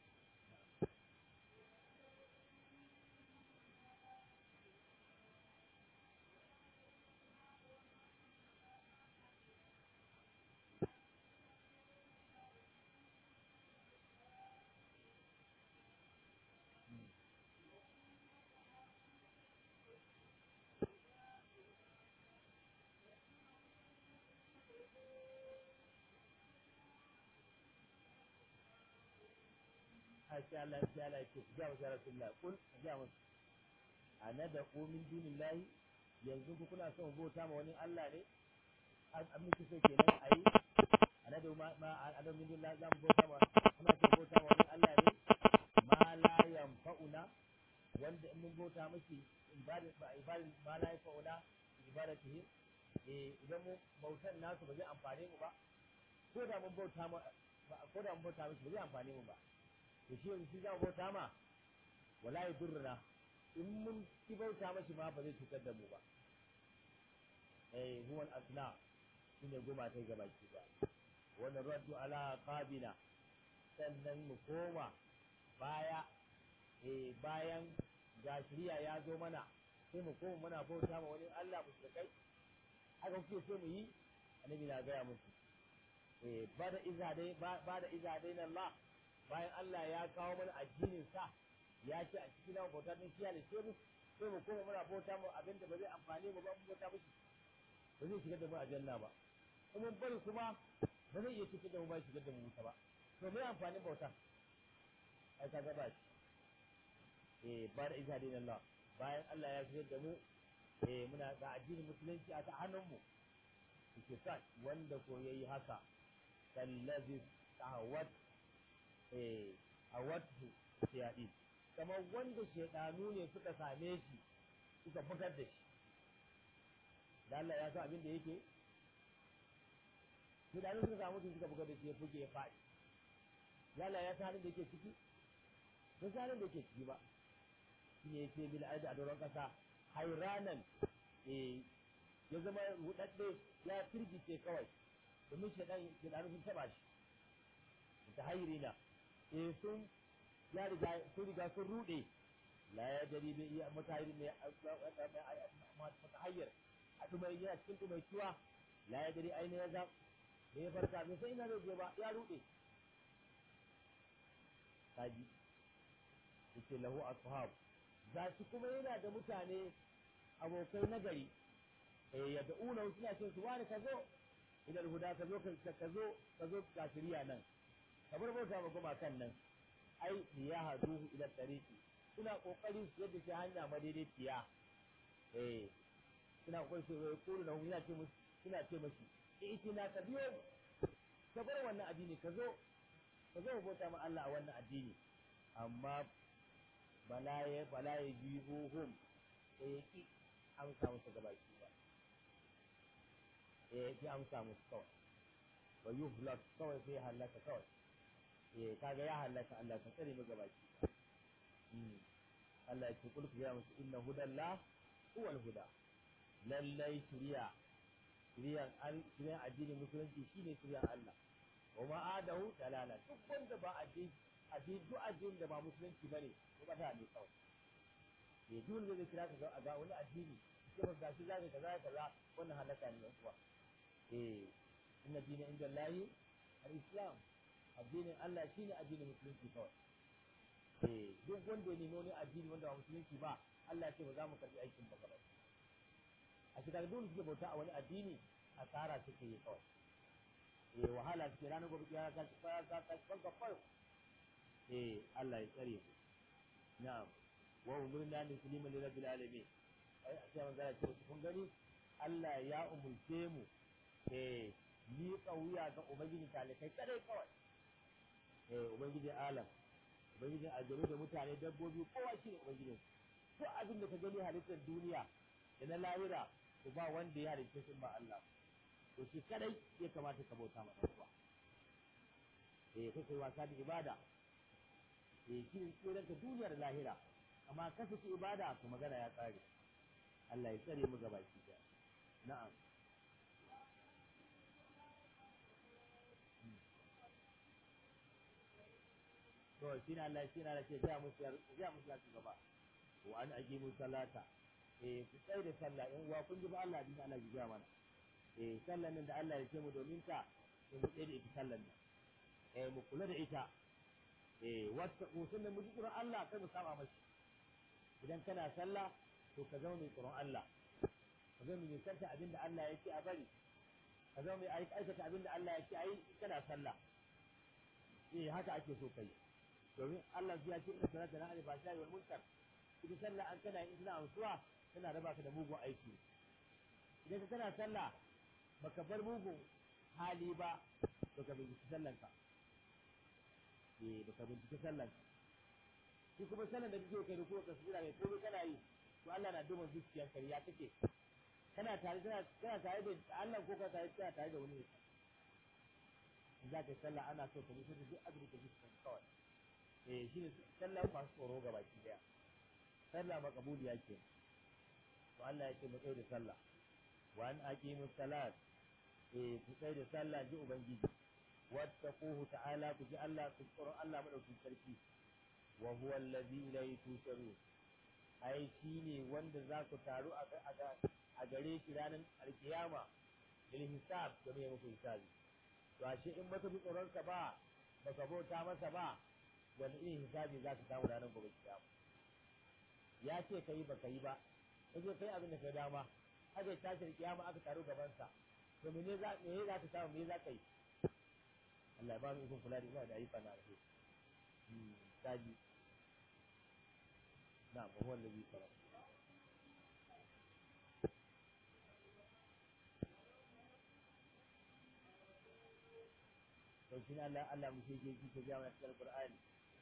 sai Allah sai Allah ya ce ku ga wa Rasulullah kul ga musu anada ku min dunillahi yanzu ku kuna son bauta ma wani Allah ne an miki so kenan ayi anada ma ma anada min dunillahi zan bauta ma kuna son bauta ma wani Allah ne ma la yanfa'una wanda in mun bauta miki ibada ba ibada ma la yanfa'una ibadatihi eh idan mu bautan nasu ba zai amfane mu ba ko da mun bauta ma ko da mun bauta miki ba zai amfane mu ba to shi yanzu shi za mu bauta ma wala ya durruna in mun ki bauta mashi ma ba zai cutar da mu ba eh huwa al-asna shine goma ta gaba ki ba wannan raddu ala qabina sannan mu koma baya eh bayan ga shiriya ya zo mana sai mu koma muna bauta ma wani Allah mushrikai haka kuke so mu yi annabi na gaya musu eh bada izadai bada izadai na Allah bayan Allah ya kawo mana addinin sa ya ce a cikin namu bauta din kiyaye sai mu sai mu koma muna bauta mu abin da ba zai amfane mu ba mu bauta mushi ba zai shigar da mu aljanna ba kuma bari kuma ba zai iya cikin da mu ba shigar da mu wuta ba to me amfanin bauta ai ka gaba shi eh ba da isa din Allah bayan Allah ya shigar da mu eh muna ga addinin musulunci a ta hannun mu yake sa wanda ko yayi haka kallazi tahawat eh awatu shayadi kamar wanda shaidanu ne suka same shi suka bugar da shi da Allah ya san abin da yake shaidanu suka samu shi suka bugar da shi ya fuge ya faɗi da Allah ya san halin da yake ciki ba san halin da yake ciki ba shi ne yake bil aidi a doron kasa hairanan eh ya zama rudadde ya firgice kawai domin shaidan shaidanu sun taba shi ta hayrina eh sun ya riga sun riga sun rude la ya dari bai iya mutahiri ne mutahayyar a dumai yana cikin dumai kiwa la ya dari ainihin ya zam da ya farka bai sai ina zai je ba ya rude kaji yace lahu ashab za shi kuma yana da mutane abokai nagari eh ya da'una suna ce su wani ka zo idan huda ka zo ka zo ka zo ga shiriya nan kamar bauta ma kuma kan nan ai ya haduhu ila tariqi suna kokari su yadda shi hanya madaidaiciya eh suna kokari su yi kuru da yana ce musu suna ce mashi itina ka biyo ka bar wannan addini ka zo ka zo bauta ma Allah a wannan addini amma bala ya bala ya jihuhum sai ya ki amsa musu gabaki ba eh ya ki amsa musu kawai wa yuhlak kawai sai halaka kawai eh kaga ya halaka Allah ka tsare mu gabaki Allah ya ce kul ku ya musu inna hudallah huwal huda lallai shiriya shiriyan al shiriyan addinin musulunci shine shiriyan Allah wa ma adahu dalala duk wanda ba addini addini duk addinin da ba musulunci bane ko ba ta ne kawai eh duk wanda zai kira ka ga ga wani addini sai ba gashi zaka kaza kaza wannan halaka ne kuwa eh inna dina inda lahi al-islam addinin Allah shine addinin musulunci kawai eh duk wanda ya nemi wani addini wanda ba musulunci ba Allah ce ba za mu karbi aikin ba gaba a shiga dole suke bauta a wani addini asara suke yi kawai eh wahala suke ranar gobe ya ka ka ka ka ka ka fa eh Allah ya tsare ku na'am wa umurna li sulima li rabbil alamin ai a cewa zara ce kun gani Allah ya umurce mu eh ni kauya ga ubangiji talikai kadai kawai eh ubangiji alam ubangijin aljanu da mutane dabbobi kowa shi ne ubangijin duk abin da ka gani halittar duniya da na lahira to ba wanda ya halitta shi ba Allah to shi kadai ya kamata ka bauta ma dan uwa eh kai kai wasa da ibada eh shi ne tsoron ka duniyar lahira amma ka saki ibada to magana ya tsare Allah ya tsare mu gabaki daya na'am to shi ne Allah shi ne Allah ce ga musu ga musu ya gaba wa an aqimu salata eh ku tsaya da sallah in uwa kun ji ba Allah din Allah ya mana eh sallan nan da Allah ya ce mu domin ta sai mu tsaya da ita sallan nan eh mu kula da ita eh wata ku sunnan mu ji Qur'an Allah kai mu saba mashi idan kana sallah to ka zama mai tsoron Allah ka zama mai kanta abinda Allah ya ce a bari ka zama mai aikata abinda Allah ya ce ayi kana sallah eh haka ake so kai domin Allah ya ce inna salata na alifa shayi wal munkar ita sallah an kana yin ina amsuwa tana raba ka da mugun aiki idan ka kana sallah baka bar mugun hali ba to ka binciki sallan ka eh baka binciki sallan ka shi kuma sallan da kake kai ko tasbira kai ko kana yi to Allah na duba zuciyar ka ya kake kana tare kana kana tare da Allah ko ka tare kana tare da wani in za ka yi sallah ana so ka mutu da duk abin da kake kawai eh shi ne sallah masu tsoro ga baki daya sallah makabuliya ke to Allah ya ce mu tsaye da sallah wa an aqimu salat eh ku tsaye da sallah ji ubangiji wattaquhu ta'ala ku ji Allah ku tsoro Allah madaukakin sarki wa huwa allazi ilayhi tusharun ai shine wanda za ku taru a gare shi ranar alkiyama bil hisab da mai muku hisabi to ashe in baka bi tsoron ka ba baka bauta masa ba wani irin hisabi za ka samu ranar gobe kiyama ya ce kai ba ka yi ba kaje kai abin da ka dama aka yi tashin kiyama aka taru gaban sa to me za me za ka samu me za ka yi Allah ya ba mu ikon kula da ina da ayyuka na alheri hmm taji na'am huwa allazi khalaqa to shi Allah Allah mu ke ji ta jama'a cikin Qur'ani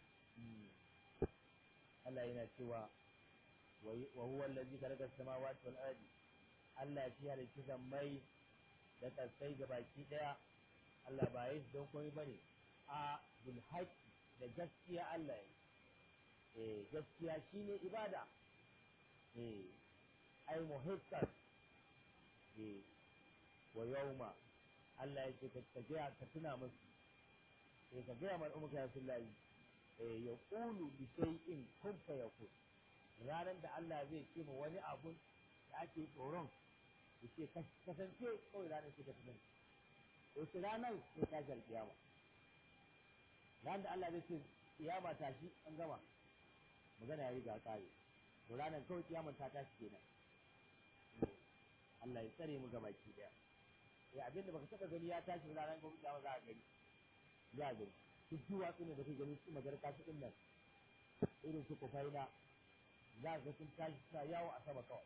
Allah yana cewa wa huwa allazi khalaqa as-samawati wal ardi Allah shi halitta sammai da kasai ga baki daya Allah ba yi don komai bane a bil haqqi da gaskiya Allah ya eh gaskiya shine ibada eh ai muhiqqan eh wa yawma Allah ya ce ka gaya ka tuna musu eh ka gaya mal umma ya sullahi eh ya qulu bi shay'in kun fa yakun ranar da Allah zai ce mu wani abun da ake tsoron ya ce kasance kawai ranar ce ka tunan wasu ranar sai ta jar kiyama ranar da Allah zai ce kiyama ta shi an gama magana ya riga kare to ranar kawai kiyama ta tashi kenan Allah ya tsare mu gabaki daya ya abinda baka taba gani ya tashi ranar gobe kiyama za a gani za a gani duk duwatsu ne da kai gani su magarka su din nan irin su kufaina za ga sun tashi suna yawo a sama kawai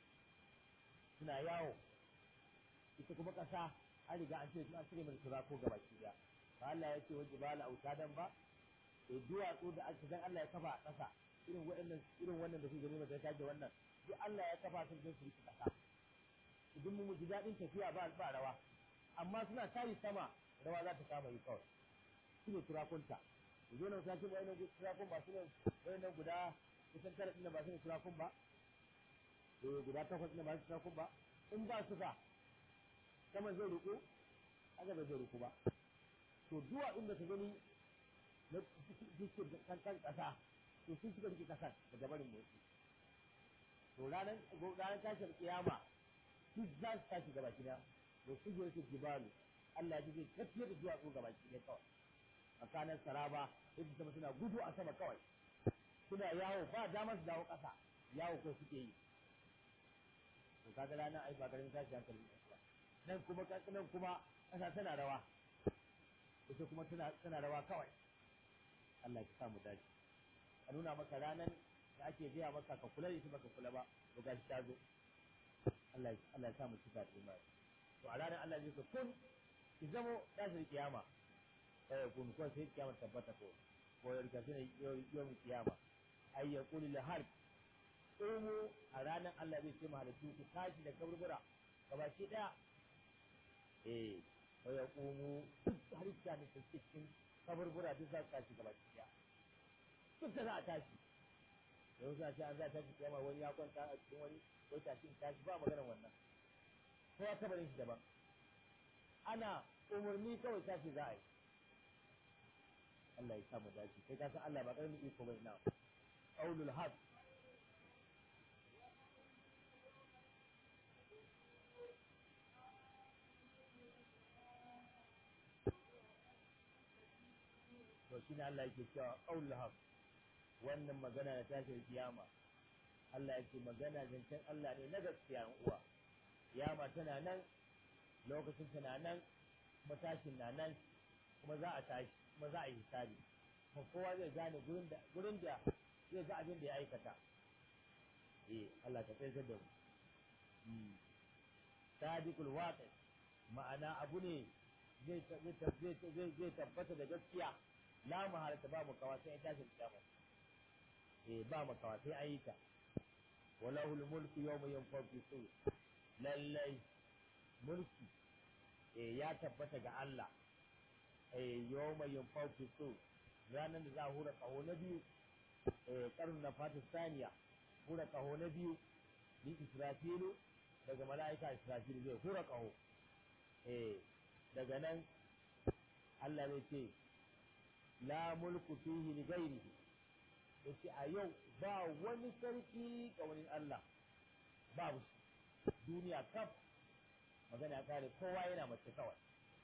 suna yawo ita kuma ƙasa an riga an ce an cire mai tura ko gaba ki da ba Allah ya ce wa jibala autadan ba to duwatsu da aka dan Allah ya kafa a ƙasa irin waɗannan irin wannan da kuke gani ba ta da wannan duk Allah ya kafa su don su yi ƙasa idan mu ji daɗin tafiya ba ba rawa amma suna tayi sama rawa za ta kama yi kawai shi ne turakunta yanzu nan sakin wayannan turakun ba su ne wayannan guda kusan tara ɗin ba su ne turakun ba eh guda takwas ɗin ba su turakun ba in ba su ka saman zai ruku haka bai zai ruku ba to duwa inda ka gani na cikin kankan ƙasa to sun suka rike ƙasar daga barin motsi to ranar ranar tashin kiyama duk za su tashi gaba gida da su je su jibalu Allah ya zai tafiyar da duwatsu gaba gida kawai tsakanin saraba yadda sama suna gudu a sama kawai suna yawo ba damar su dawo ƙasa yawo ko suke yi to kaga ranar ai ba garin tashi hankali ba nan kuma nan kuma ƙasa tana rawa ita kuma tana tana rawa kawai Allah ya sa mu dace a nuna maka ranar da ake gaya maka ka kula da ita baka kula ba to gashi ta zo Allah Allah ya sa mu cika da imani to a ranar Allah zai ce kun ki zamo tashin kiyama eh kun ko sai kiyama tabbata ko ko ya rika shine yau kiyama ay yaqulu lil harb umu a ranar Allah zai ce mahalittu ku tashi da kaburbura gabaki daya eh wa yaqumu duk halitta ne ta cikin kaburbura duk za su tashi gabaki daya duk da za a tashi yau za a ce an za a tashi kiyama wani ya kwanta a cikin wani ko tashi tashi ba maganar wannan kowa kabarin shi daban ana umarni kawai tashi za a yi Allah ya sa mu dace kai ka san Allah ba karamin iko bai na qaulul haq to shine Allah yake cewa qaulul haq wannan magana da tashin kiyama Allah yake magana zancen Allah ne na gaskiya uwa kiyama tana nan lokacin tana nan matashin na nan kuma za a tashi kuma za a yi hisabi kuma kowa zai gane gurin da gurin da zai ga abin da ya aikata eh Allah ta tsayar da mu sadiqul waqi ma'ana abu ne zai zai zai tabbata da gaskiya la mahalata ba mu kawa sai ya tashi kiyama eh ba mu kawa sai an yi ta walahul mulku yawma yanfaqu sur lallai mulki eh ya tabbata ga Allah eh yawma yanfaqu sur ranar da za a hura kaho na biyu eh karnu na Pakistaniya hura kaho na biyu ni Israfilu daga mala'ika Israfilu zai hura kaho eh daga nan Allah zai ce la mulku fihi li ghairihi yace a yau ba wani sarki ga wani Allah babu duniya kaf magana ya kare kowa yana mace kawai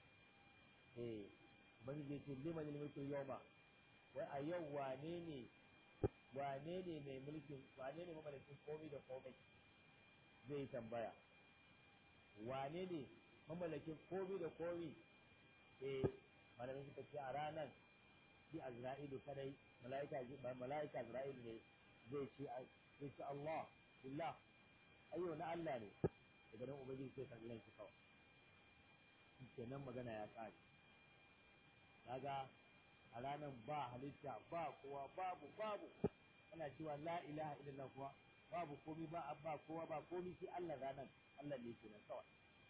eh bani zai ce liman mulku yawma wai a yau wane ne wane ne mai mulkin wane ne mamalakin komai da komai zai tambaya wane ne mamalakin komai da komai eh malamin suka ce a ranar shi Azra'ilu kadai mala'ika mala'ika Azra'ilu ne zai ce zai ce Allah billah ayyo na Allah ne daga nan ubangiji sai kallon shi kawai kenan magana ya kare kaga a ranar ba halitta ba kowa babu babu ana cewa la ilaha illallah kuwa babu komi ba ba kowa ba komi sai Allah ranar Allah ne kenan kawai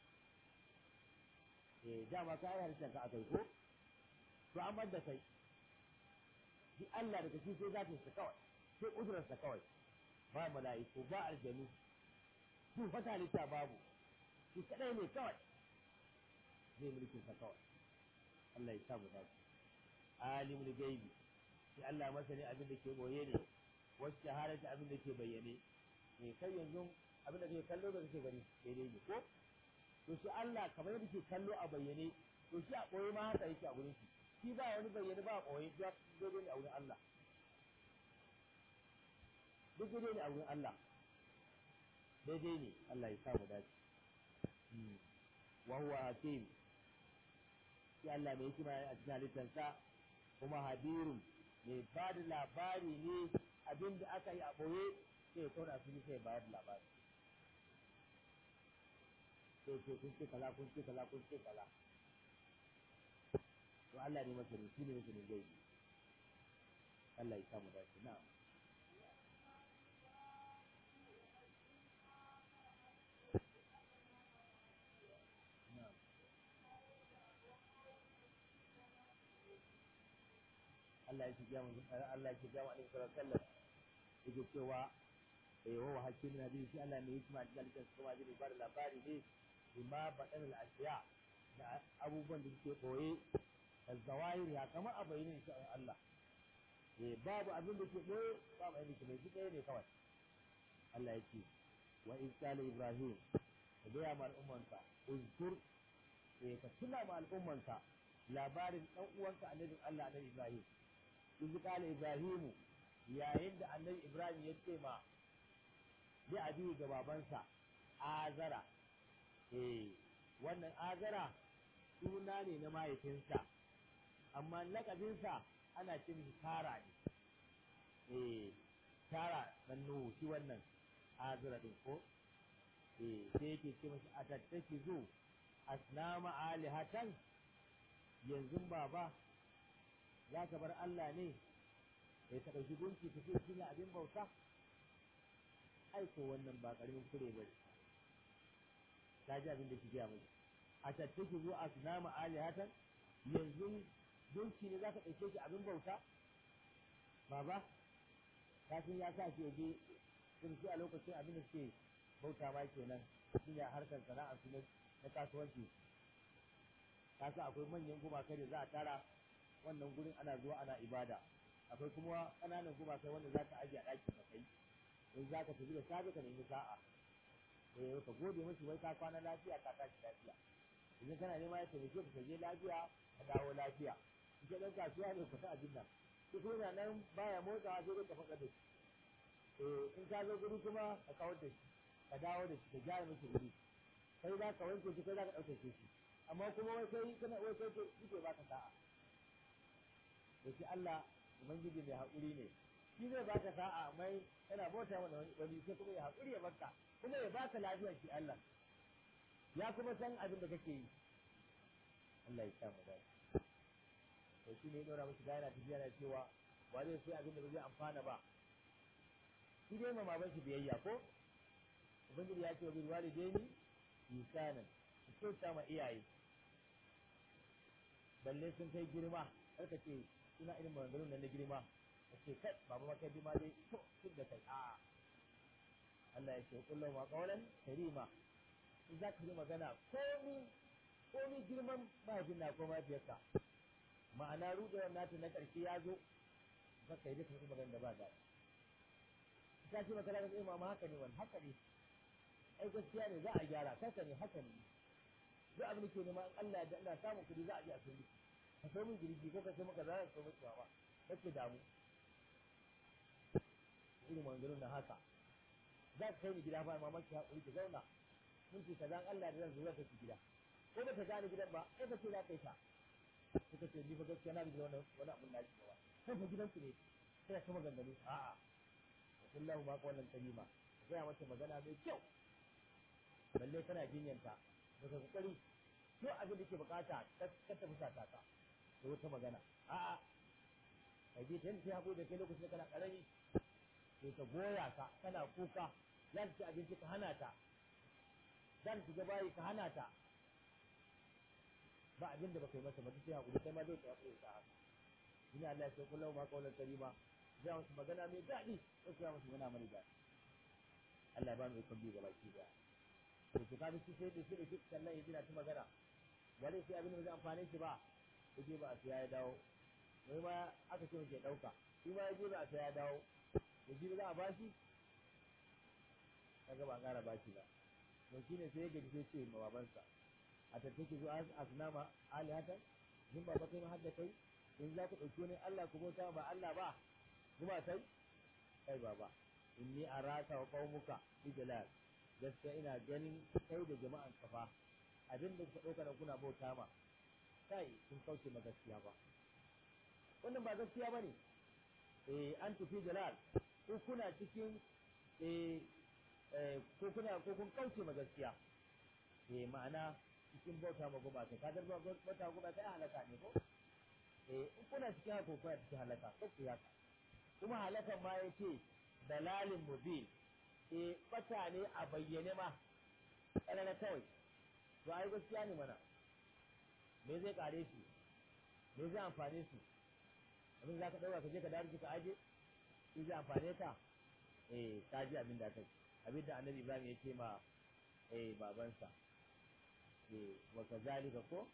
eh dama ka yi halittar ka akai ko to an bar da kai shi Allah daga shi sai zatin sa kawai sai kudurar sa kawai ba mala'iku ba aljanu duk wata halitta babu shi kadai ne kawai zai mulkin sa kawai Allah ya sa mu dace alimul gaibi shi Allah masani abin da ke boye ne wasu shahararta abin da ke bayyane ne kai yanzu abin da kake kallo da kake gani daidai ne ko to shi Allah kamar yadda ke kallo a bayyane to shi a boye ma haka yake a gurin shi shi ba wani bayyane ba a boye duk daidai ne a wurin Allah duk daidai ne a wurin Allah daidai ne Allah ya sa mu dace wa huwa hakim shi Allah mai hikima a cikin halittarsa kuma habirun mai ba da labari ne abin da aka yi a ɓoye sai tona su sai bayar da labari sai ce kun ce kaza kun ce kaza kun ce kaza to Allah ne masa ne shi ne masa ne zai yi Allah ya samu dace na'am Allah ya shiga mun Allah ya shiga mun sallallahu alaihi wasallam yake cewa eh wa hakim na bi shi Allah ne hikima da dalilin kuma zai ba da labari ne bima badan al-ashiya da abubuwan da suke koye da zawahir ya kama a bayyana shi Allah eh babu abin da ke koye babu abin da ke shi ɗaya ne kawai Allah ya ce wa in qala ibrahim ka ga ma al'ummanka uzkur eh ka tuna ma al'ummanka labarin dan uwanka annabin Allah annabi Ibrahim in qala ibrahimu yayin da annabi Ibrahim ya ce ma bi abi ga babansa azara eh wannan azara suna ne na mahaifinsa amma lakabinsa ana ce mishi tara ne eh tara dan nuhu shi wannan azara din ko eh sai yake ce mashi atattaki zu asnama alihatan yanzu baba za ka bar Allah ne ya ta ɗauki gunki ta ce shi abin bauta ai ko wannan ba ƙaramin kure ba ta ji abin da shi gaya mai a tattaki zuwa a sunama alihatan yanzu gunki ne za ka ɗauke shi abin bauta baba ka san ya sa shi je sun a lokacin abin da suke bauta ma kenan shi ne harkar sana'a su na kasuwanci ka sa akwai manyan gumakai da za a tara wannan gurin ana zuwa ana ibada akwai kuma ƙananan gumakai wanda za ka ajiye a ɗaki ka kai in za ka tafi da safe ka nemi sa'a eh ka gode musu wai ka kwana lafiya ka tashi lafiya idan kana nema ya taimake ka je lafiya ka dawo lafiya in ka ɗan kasuwa ne ka sa abin nan ko kuma nan baya motsawa sai dai ka faɗa da shi eh in ka zo guri kuma ka kawar da shi ka dawo da shi ka gyara miki guri kai za ka wanke shi kai za ka ɗauke shi amma kuma wai kai kana wai kai kike baka sa'a da shi Allah ubangiji mai haƙuri ne shi zai baka sa'a mai kana bauta mana wani sai kuma ya haƙuri ya barka kuma ya baka lafiya shi Allah ya kuma san abin da kake yi Allah ya sa mu dace to shi ne ya dora musu gaira tafiya da cewa ba zai sai abin da ba zai amfana ba shi dai ma baban shi biyayya ko ubangiji ya ce wa bil walidaini insanan su kyauta ma iyaye balle sun kai girma kar ka ce suna irin maganganun nan na girma ka ce kai baba ma kai bi ma dai to duk da kai a Allah ya ce kullu ma qawlan karima in za ka yi magana komi komi girman mahaifin na ko mahaifiyarka ma'ana rudewar nata na ƙarshe ya zo za ka yi duka su magana da ba da ta ce maka da zai mama haka ne wani haka ne ai gaskiya ne za a gyara kasa ne haka ne duk abin da ke nema in Allah ya da ina samun kuɗi za a je a sayi ka sai min girgi ko ka sai maka za ka sai maka ba kake damu irin maganganun na haka za ka kai ni gida fa mamaki haƙuri ki zauna mun ce kaza Allah da zan zo zaka ci gida ko ba ta gane gidan ba sai ka ce za ka yi ta sai ka ce ni fa gaskiya na bi wani wani abun na shi ba kai fa gidan ku ne sai ka maganganu a'a kullahu ma qawlan kalima ka gaya mata magana mai kyau balle kana jinyanta da ka kokari to abin da ke bukata ka ta fusata ka da wata magana a'a kai je tan sai hako da kai lokacin kana karami sai ka goya ka kana kuka za ta ci abinci ka hana ta za ta shiga bayi ka hana ta ba abin da baka yi masa ba sai hakuri kai ma zai ka hakuri ka haka ina Allah ya ce kullu ma qawlan karima zai musu magana mai daɗi ko sai musu magana mai daɗi Allah ya ba mu ikon bi gaba ki da to to kaga shi sai da shi da shi sannan yaji na ta magana wale sai abin da zai amfane shi ba yaje ba a siya ya dawo mai ma aka ce ke ɗauka shi ma yaje ba a siya ya dawo yaji ba za a bashi kaga ba ƙara bashi ba to shi ne sai ya gaji sai ce ma babansa a tattake zuwa asnama alihatan yin ba kai ma hadda kai in za ku ɗauki wani Allah ku bauta ba Allah ba kuma sai kai baba inni araka wa qaumuka bi jalal gaskiya ina ganin kai da jama'an kafa abin da kuka ɗauka nan kuna bauta ma kai kun kauce ma gaskiya ba wannan ba gaskiya bane eh an tufi jalal ko kuna cikin eh ko kuna ko kun kauce ma gaskiya eh ma'ana cikin bauta ma gumaka ka dar bauta ma gumaka ai halaka ne ko eh in kuna cikin haka ko kuna cikin halaka ko ku haka kuma halakan ma yace dalalin mubin eh bata ne a bayyane ma ƙarara kawai to ai gaskiya ne mana me zai kare shi me zai amfane su abin za ka ɗauka ka je ka dawo ka aje shi zai amfane ka eh ka ji abin da kai abin da annabi ibrahim ya ce ma eh babansa eh wa kazalika ko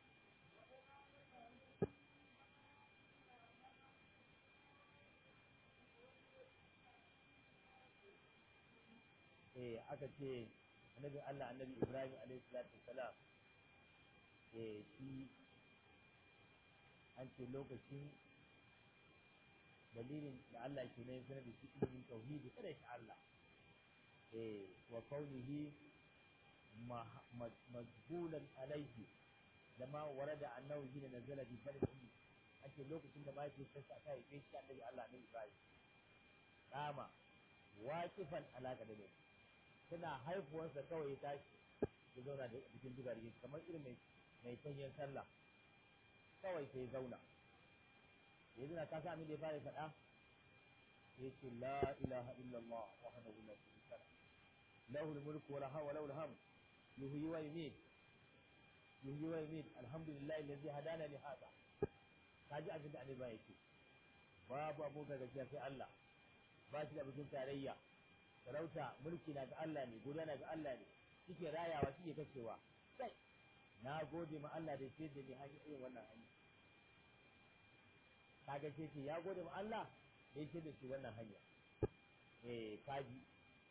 eh aka ce annabi Allah annabi Ibrahim alaihi salatu wassalam eh shi an ce lokacin dalilin da Allah ke nan sanar da shi ilimin tauhidi kada shi Allah eh wa kaunihi majbulan alaihi da ma warada annahu hina nazala bi baladihi an ce lokacin da mai sai sa ta yi shi annabi Allah annabi Ibrahim kama waqifan alaka da ne tana haifuwarsa kawai ya tashi ya zauna da cikin dugargi kamar irin mai mai tanyen sallah kawai sai ya zauna ya zina ka sa da ya fara faɗa ya ce la ilaha illallah wahdahu la sharika lahu lahu al-mulku wa lahu lahu al-hamd yuhyi wa yumiit yuhyi wa yumiit alhamdulillahi alladhi hadana li hada kaji abin da annabi yake babu abokan gaskiya sai Allah ba shi da bikin tarayya sarauta mulki na ga Allah ne godiya na ga Allah ne kike rayawa kike kashewa sai na gode ma Allah da ce da ni hanyar irin wannan hanya kaga ce ce ya gode ma Allah da ce da shi wannan hanya eh kaji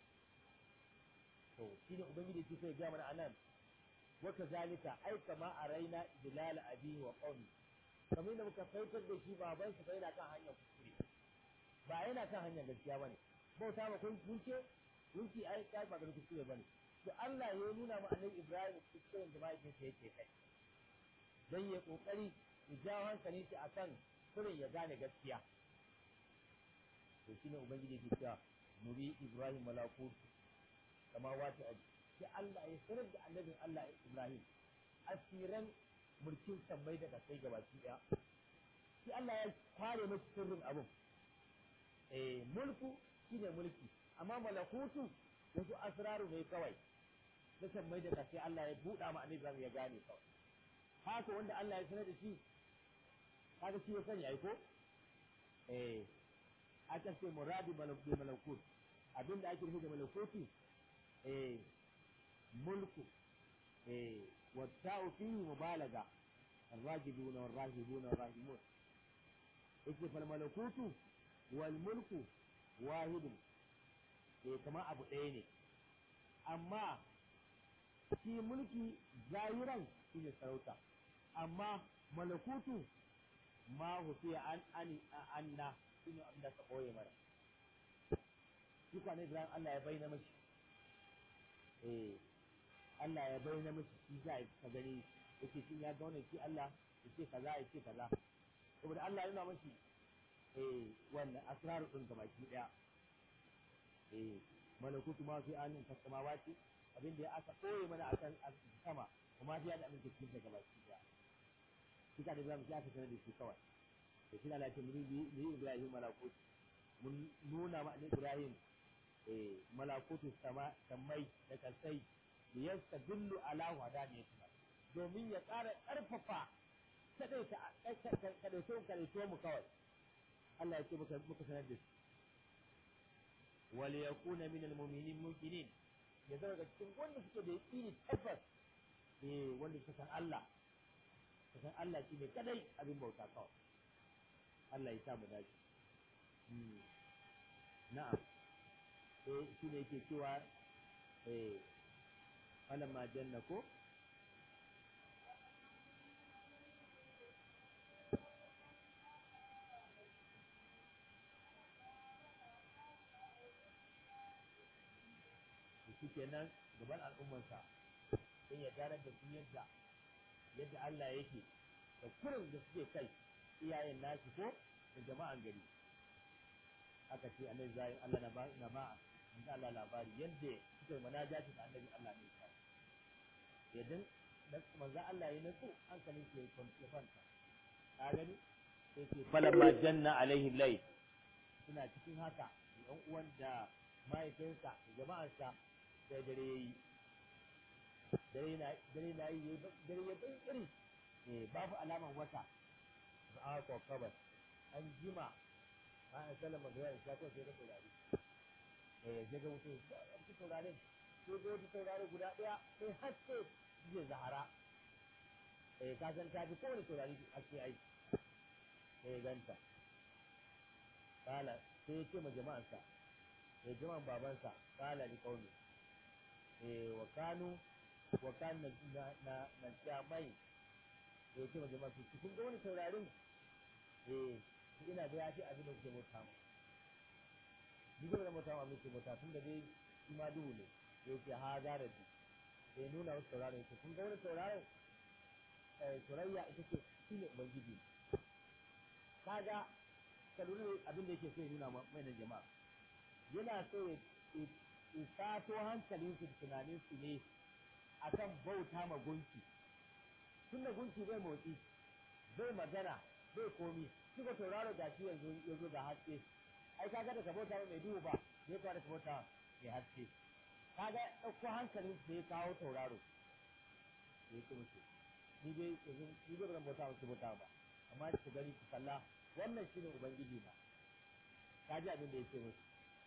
to shine ubangiji ke sai ga mana anan wa kazalika ai kama araina idlal abihi wa qawmi kamar da muka faitar da shi baban su bai na kan hanyar kuskure ba yana kan hanyar gaskiya bane bauta ma kun kunce kunci ai kai ba ganin kuskure bane to Allah ya nuna ma annabi Ibrahim kuskuren da mahaifinsa yake kai dan ya kokari ya jawo hankalin shi akan kurin ya gane gaskiya to shine ubangiji ke cewa muri Ibrahim malakut kama wata aji sai Allah ya sanar da annabin Allah Ibrahim asiran mulkin sammai da kasai gabaki daya sai Allah ya kware masa sirrin abun eh mulku shine mulki amma malakutu wasu asraru ne kawai na sammai da kasai Allah ya buɗa ma annabi Ibrahim ya gane kawai haka wanda Allah ya sanar da shi kaga shi ya sani ai ko eh aka ce muradi malakut malakut abinda ake nufi da malakuti eh mulku eh والتاء فيه مبالغة الراجبون والراهبون والراهمون إذن فالملكوت والملك واحد eh kama abu ɗaya ne amma shi mulki zahiran shi ne sarauta amma malakutu ma hufiya an ani anna shi ne abin da ka ɓoye mara shi kwanan Ibrahim Allah ya bayyana mashi eh Allah ya bayyana mashi shi za a ka gani yake shi ya gauna shi Allah ya ce kaza ya ce kaza saboda Allah ya nuna mashi eh wannan asrar din ga baki daya eh malakutu ma fi anin kasamawati abin da ya aka koye mana akan sama kuma fi da abin da cikin daga baki daya shi ka da zamu shi aka sanar da shi kawai to shi Allah ya ce mun bi Ibrahim malakutu mun nuna ma Ibrahim eh malakutu sama samai da kasai da yasta dillu ala wadaniyati domin ya ƙara ƙarfafa kadaita kadaito kadaito mu kawai Allah ya ce muka muka sanar da shi wal yakuna min al mu'minin muqinin ya zama ga cikin wanda suke da yaqini tabbas eh wanda suka san Allah suka san Allah shine kadai abin bauta kawai Allah ya sa mu dace na'am eh shine yake cewa eh falamma janna ko shi kenan gaban al'ummarsa sai ya gane da su yadda yadda Allah yake da kurin da suke kai iyayen nashi ko da jama'an gari aka ce annabi zai Allah na ba na ba manzo Allah labari yadda suka yi munajati da annabi Allah ne ya yadin da manzo Allah ya nutsu hankalin ke ya kwanta ka gani sai ce falamma janna alaihi layl suna cikin haka ɗan uwan da mahaifinsa da jama'arsa sai dare yayi dare na dare na yi dare ya bai iri eh babu alaman wata ba ko kabar an jima ba a sallama da ya ko sai da saurari eh ya ga mutum ya saurare sai ga wata saurare guda ɗaya sai haske zai zahara eh ka san ta fi kowane saurari haske ai sai ganta kala sai ya ce ma jama'arsa ya jama'an babansa kala ni kauni eh wa kanu wa kan na na na jamai ya ce ma jama'arsa kun ga wani saurarin eh ina da ya ce abin da kuke mota mu ni ga da mota mu muke mota tun da dai shi ma duhu ne ya ce ha da rabi sai nuna wasu sauraron ya kun ga wani sauraron eh surayya ita ce shine ubangiji kaga ka lura abin da yake so ya nuna mai da jama'a yana so ya sato hankalin su tunanin su ne akan bauta ma gunki tun da gunki bai motsi bai magana bai komi shi ko tauraro da shi yanzu ya zo da haske ai kaga da ka bauta mai duhu ba ne ka da ka bauta mai haske kaga ɗauko hankalin su ya kawo tauraro ya ce musu ni dai yanzu ni dai ban bauta musu bauta ba amma ku gani ku kalla wannan shi ne ubangiji ba ka ji abin da ya ce musu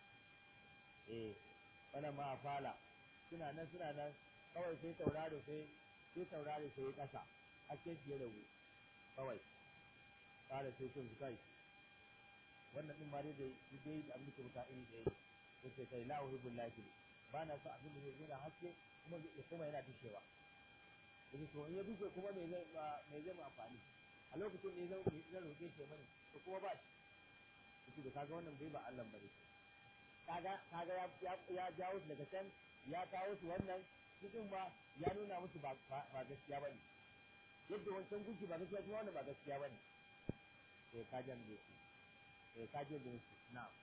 eh wannan ma fala suna nan suna nan kawai sai tauraro sai sai tauraro sai ya kasa ake fiye da wu kawai fara sai sun kai wannan din ma dai da dai da abin da ke muta iri da yake sai kai la uhibbul lahi ba na so abin da zai zo da haske kuma ya kuma yana dishewa yake to in ya dishe kuma me zai me zai mu amfani a lokacin ne zan zan roƙe shi mani to kuma ba shi yake da kaga wannan bai ba Allah bane kaga kaga ya ya jawo su daga can ya kawo su wannan cikin ma ya nuna musu ba ba gaskiya bane yadda wancan gunki ba gaskiya kuma wannan ba gaskiya bane eh kajan da su eh kaje da su na'am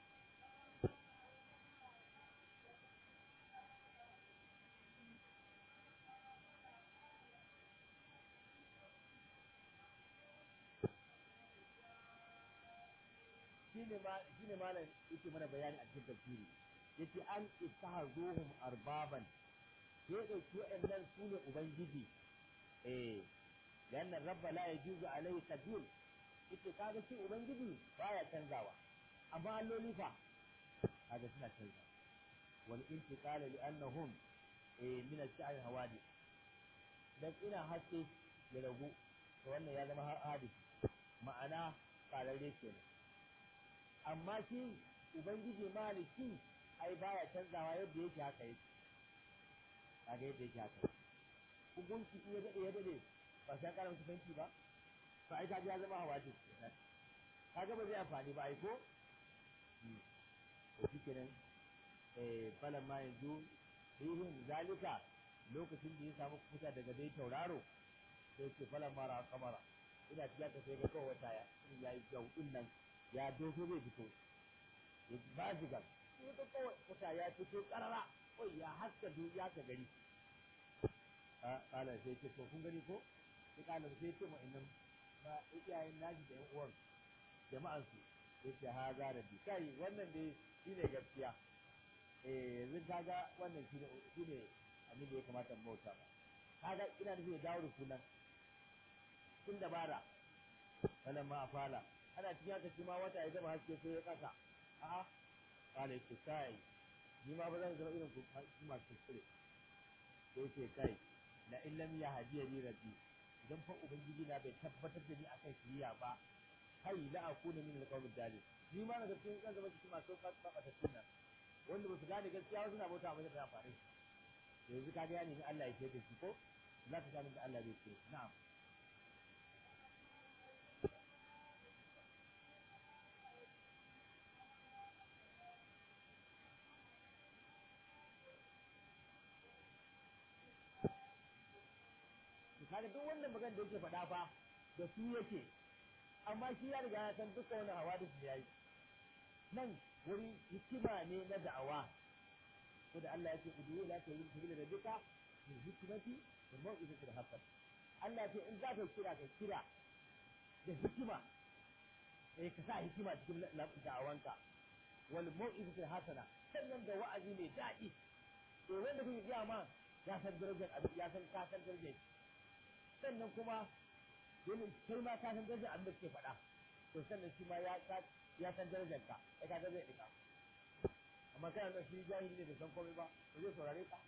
shine ma shine malam yake mana bayani a cikin tafsiri yace an ittahazuhum arbaban ya dauki wa'annan su ne ubangiji eh dan rabba la yajuzu alaihi tabil yace kaga shi ubangiji baya canzawa amma alloli fa kaga suna canza wal intiqal li annahum eh min al-sha'r hawadi dan ina haske ya ragu to wannan ya zama hadisi ma'ana kararre kenan amma shi ubangiji maliki ai baya canzawa yadda yake haka yake kaga yadda yake haka hukunci in ya dade ya dade ba sai kara musu banki ba to ai kaga ya zama hawadis kenan kaga ba zai amfani ba ai ko to shikenan eh falan ma yanzu rihun zalika lokacin da ya samu kusa daga dai tauraro sai ce falan mara kamara ina tiya ka sai ga kawai wata ya yi gaudin nan ya doso zai fito ya ba zigar wata kawai wata ya fito karara kawai ya haska ya ka gari kala sai ce to kun gani ko sai kala sai ce ma'annan ba iyayen naji da yan uwan jama'an su sai ce ha za da bi kai wannan dai shine gaskiya eh yanzu kaga wannan shine shine abin da ya kamata mu bauta ba kaga ina nufin ya dawo da sunan tun dabara wannan ma afala ana cikin haka shi ma wata ya zama haske sai ya kasa a'a kala yake kai ni ma ba zan zama irin ku masu kuskure sai ce kai la in lam yahdiya ni rabbi idan fa ubangiji na bai tabbatar da ni akan shiriya ba kai la akuna min alqawmi dalil ni ma daga cikin zan zama cikin masu kabbata sunna wanda ba su gane gaskiya wasu na bauta mai da amfani yanzu ka ga ni Allah ya ce da shi ko za ka gane da Allah zai ce na'am kaga duk wannan magana da yake faɗa fa da su yake amma shi ya riga ya san duka wani hawadis da yayi nan wuri hikima ne na da'awa ko da Allah ya ce udu la ta yi sabila da duka bil hikmati wal mau'izati al hasan Allah ya ce in za ka kira ka kira da hikima eh ka sa hikima cikin da'awanka wal mau'izati al hasana sannan da wa'azi mai daɗi to wanda kake gaya ma ya san darajar abin ya san ka san darajar sannan kuma dole kai ma ka san darajar abin da kake faɗa to sannan shi ma ya ya san darajar ka kai ka ga zai dika amma kana da shi jahili ne da san komai ba ba zai saurare ka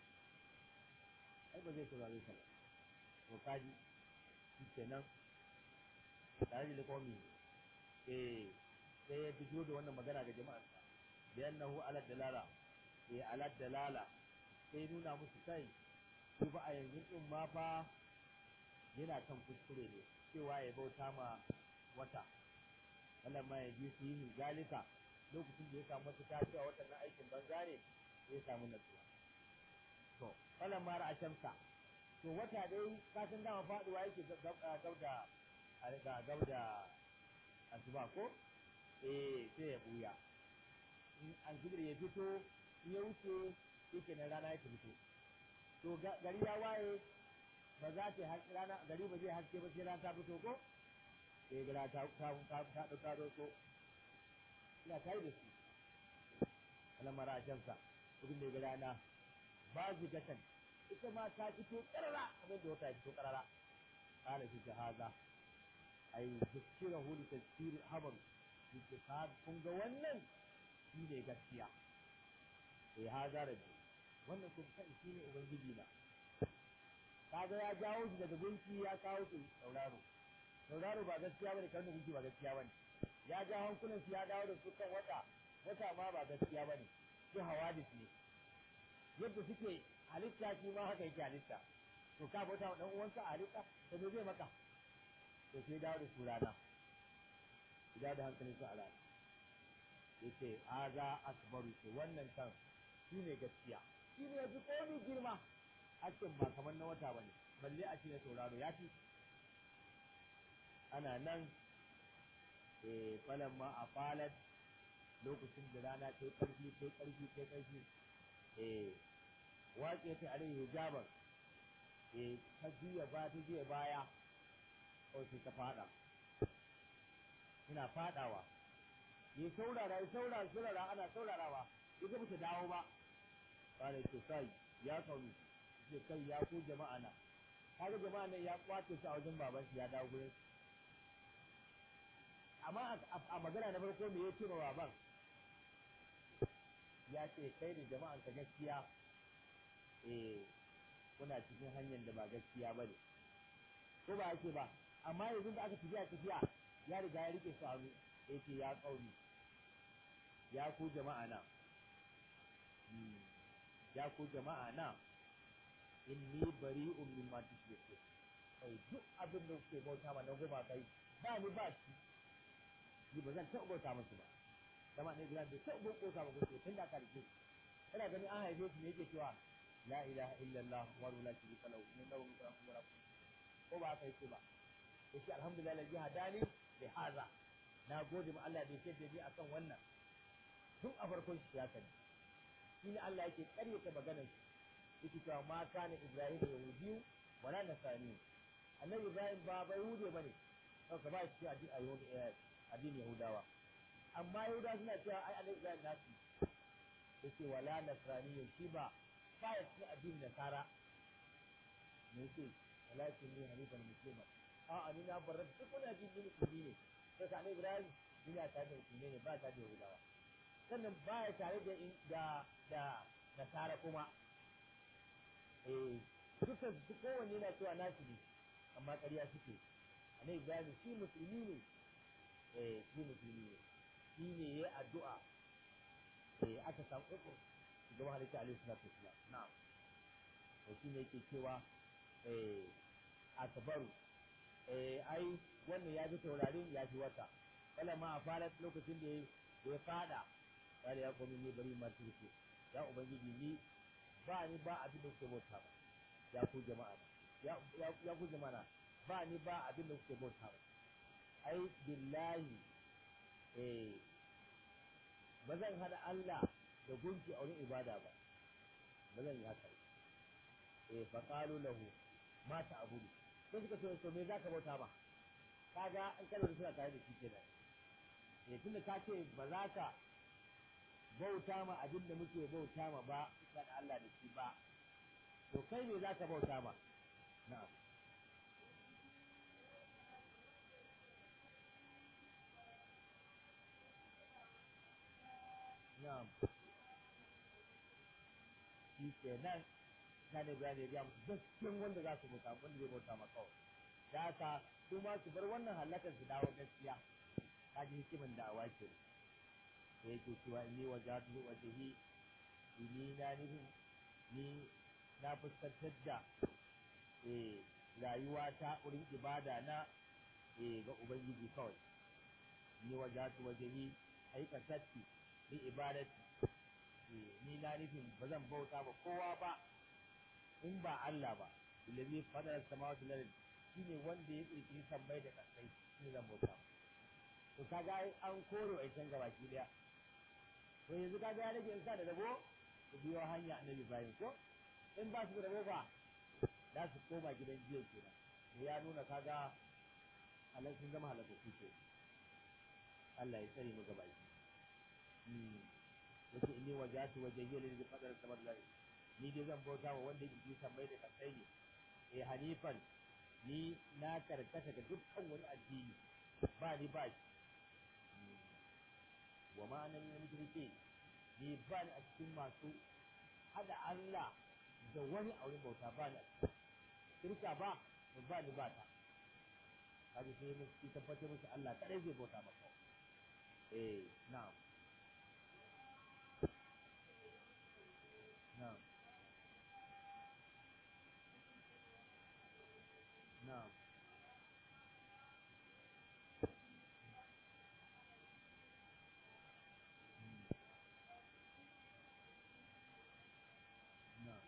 ai ba zai saurare ka to kaji shi kenan tare da komi eh sai ya fito da wannan magana ga jama'a da yannahu ala dalala eh ala dalala sai nuna musu kai shi ba a yanzu din ma fa yana kan kuskure ne cewa ya bauta ma wata wannan ma ya ji su yi zalika lokacin da ya samu mafita cewa waɗannan aikin banza ne ya samu natsuwa to falan ma ra'a shamsa to wata dai ka san dama faduwa yake gauda a gauda asuba ko eh sai ya buya in alfijir ya fito in ya wuce yake na rana ya fito to gari ya waye ba za ta haske rana gari ba zai haske ba sai rana ta fito ko sai gara ta ta ta ta ta ta ko ina kai da su ana mara shamsa kudin da gara na ba zu gatan ita ma ta fito karara kamar da wata fito karara kana shi haza ai zikira hu li tafsir habar yake ka kun ga wannan shi ne gaskiya eh haza rabbi wannan kun san shi ne ubangiji na kaga ya jawo shi daga gunki ya kawo shi sauraro sauraro ba gaskiya bane kan gunki ba gaskiya bane ya ja hankulan su ya dawo da su kan wata wata ma ba gaskiya bane su hawadis ne yadda suke halitta shi ma haka yake halitta to ka bauta wa dan uwanka a halitta to me zai maka to sai dawo da su rana ya da hankalin su a rana yace haza akbaru ce wannan kan shi ne gaskiya shi ne ya fi komi girma hakkin ba kamar na wata bane balle a ce na sauraro ya fi ana nan eh falan ma a falat lokacin da rana ta yi ƙarfi ta yi ƙarfi ta yi ƙarfi eh waƙe ta alai hijaban eh ta juya ba ta juya baya ko sai ta fada ina fadawa ya saurara ya saurara saurara ana saurarawa ya ga ta dawo ba kare ce kai ya kauni ce kai ya ku jama'a na kaga jama'a nan ya kwace shi a wajen baban shi ya dawo gurin amma a magana na farko me ya ce ma baban ya ce kai da jama'an ka gaskiya eh kuna cikin hanyar da ba gaskiya ba ne ko ba ake ba amma yanzu da aka tafiya tafiya ya riga ya rike su hannu ya ce ya kauni ya ku jama'a na ya ku jama'a na inni bari'un mimma tushrikun kai duk abin da kuke bauta ma na goma kai ba ni ba shi ni ba zan taɓa bauta musu ba dama ne gidan da taɓa bauta ma kuke tun da aka rike ina ganin an haife su ne yake cewa la ilaha illallah wa la sharika lahu min lahu mulku wa ko ba haka yake ba yace alhamdulillah ladhi hadani bi hadha na gode ma Allah da yake da ni akan wannan tun a farkon shi ya sani shi ne Allah yake karyata maganar shi yake cewa ma kana Ibrahim yahudiyu wala nasani annabi Ibrahim ba bai hude bane to ka ba shi addini addinin Yahudawa amma Yahudawa suna cewa ai annabi Ibrahim nasu yace wala nasrani shi ba ba ya cikin addinin Nasara me yake walakin ni hanifan muslima a ani na barar duk wani addini musulmi ne sai ka annabi Ibrahim ina tare da musulmi ne ba ta da Yahudawa sannan baya tare da da da nasara kuma eh duka duk kowanne na cewa nasu ne amma ƙarya suke annabi Ibrahim shi musulmi ne eh shi musulmi ne shi ne yayi addu'a eh aka samu uku shugaban halitta alaihi salatu wasalam na'am to shi ne yake cewa eh akbaru eh ai wannan ya fi taurarin ya fi wata kala ma a fara lokacin da ya fada kare ya komi ne bari ma turke ya ubangiji ni ba ni ba abin da kuke bauta ba ya ku jama'a ya ya ku jama'a ba ni ba abin da kuke bauta ba ai billahi eh ba zan hada Allah da gunki a wurin ibada ba ba zan yi haka eh fa qalu lahu ma ta'budu sai suka ce to me zaka bauta ba kaga an kana suna tare da shi kenan eh tunda ka ce ba za ka bauta ma abin da muke bauta ma ba da Allah da shi ba to kai me za ka bauta ma na'am na'am shi kenan kana bayani ya ga musu gaskiyan wanda za su bauta wanda zai bauta ma kawai da haka su ma su bar wannan halakar su dawo gaskiya ka ji hikimin da awa ke da yake cewa ni wajatu wajhi ni na nufin ni na fuskantar da eh rayuwa ta wurin ibada na eh ga ubangiji kawai ni wajatu wajhi aikatatti ni ibadati ni na nufin ba zan bauta ba kowa ba in ba Allah ba ilazi fadar samawati lal shine wanda ya kirkiri sammai da kasai shi zan bauta to kaga an koro ai can gabaki daya to yanzu kaga ya rage insa da rabo su biyo hanya annabi Ibrahim ko in ba su da rabo ba za su koma gidan jiya kenan to ya nuna kaga halal sun zama halaka kuke Allah ya tsare mu gabaki yace inni wajatu wajhiya lil qadar samad la ni dai zan bauta wa wanda yake sammai da kasai ne eh hanifan ni na karkata ga dukkan wani addini ba ni ba shi wa ma nan ne mushrike ni ba ni a cikin masu hada Allah da wani auren bauta ba ni a cikin shirka ba ba ni ba ta kaji sai mu tabbatar musu Allah kadai zai bauta maka eh na'am نعم نعم نعم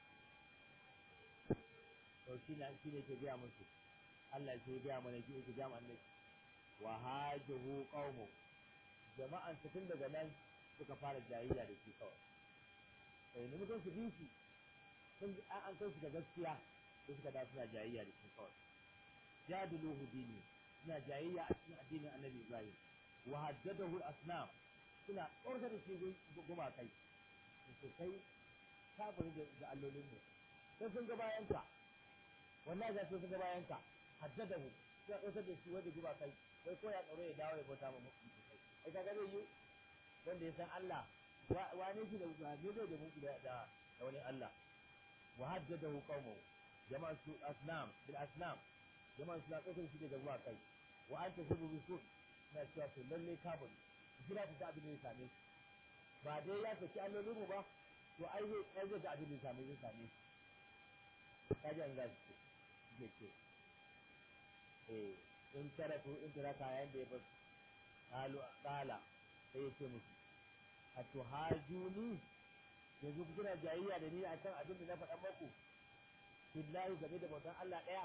to shi ne shi ne ke gaya musu Allah ke gaya mana ki ke gaya mana wa hajuhu qaumu jama'an tun daga nan suka fara jayayya da shi kawai eh ne mutum su bi shi sun an kai su da gaskiya sai suka da suna jayayya da shi kawai jadiluhu dini suna jayayya a cikin addinin annabi ibrahim wa haddadahu al-asnam suna tsorta da shi guma kai su kai kafiri da allolin mu sai sun ga bayan ka wallahi za su ga bayan ka haddadahu suna tsorta da shi wanda guma kai wai ko ya tsaro ya dawo ya bauta ma mutum kai ai kaga zai yi wanda ya san Allah wane shi da ne zai da muku da da wani Allah wa haddadahu qaumu jama'an su asnam bil asnam jama'an su tsokar shi daga zuwa kai wa anta sabu bi su na cewa to lalle kafin jira ta abin da ya same shi ba dai ya saki allolin mu ba to ai zai ai zai ga abin da ya same zai same shi kaji an gashi ce ce eh in tarafu in taraka yayin da ya bar qalu qala sai ya ce musu atuhajuni yanzu ku kina jayayya da ni akan abin da na faɗa maku billahi game da bautan Allah ɗaya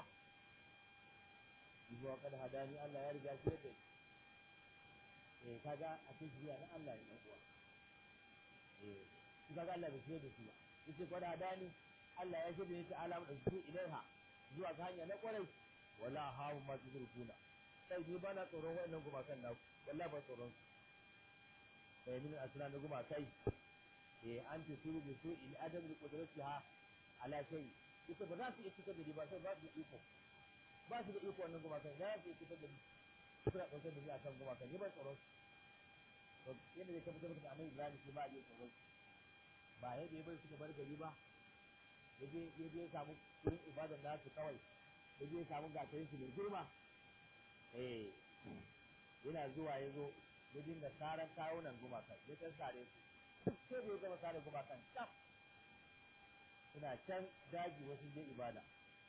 zuwa kad hadani Allah ya riga shi da eh kaga a cikin shiriya na Allah ne dan uwa eh shi kaga Allah bai shirya da shi ba yace kad hadani Allah ya shirya ta alamu da su ilaiha zuwa ga hanya na kwarai wala hawu ma tuzurkuna sai ni bana tsoron wannan gumakan naku wallahi ba tsoron su min asna na guma kai eh an ta suru bi su in adam bi qudratiha ala shay ita ba za su iya fitar da ni ba sai ba su da iko ba su da iko wannan guma kai za su iya fitar da ni suna ɗaukar da ni akan guma kai ni ban tsoron to yadda zai tabbatar da annabi Ibrahim shi ba ya tsoron ba yadda ya bari suka bar gari ba yaje yaje ya samu wurin ibadar nasu kawai yaje ya samu gatarin su mai girma eh yana zuwa ya zo ya dinga saran kawunan gumakan ya can sare su duk sai da ya gama sare gumakan cap suna can daji wasu je ibada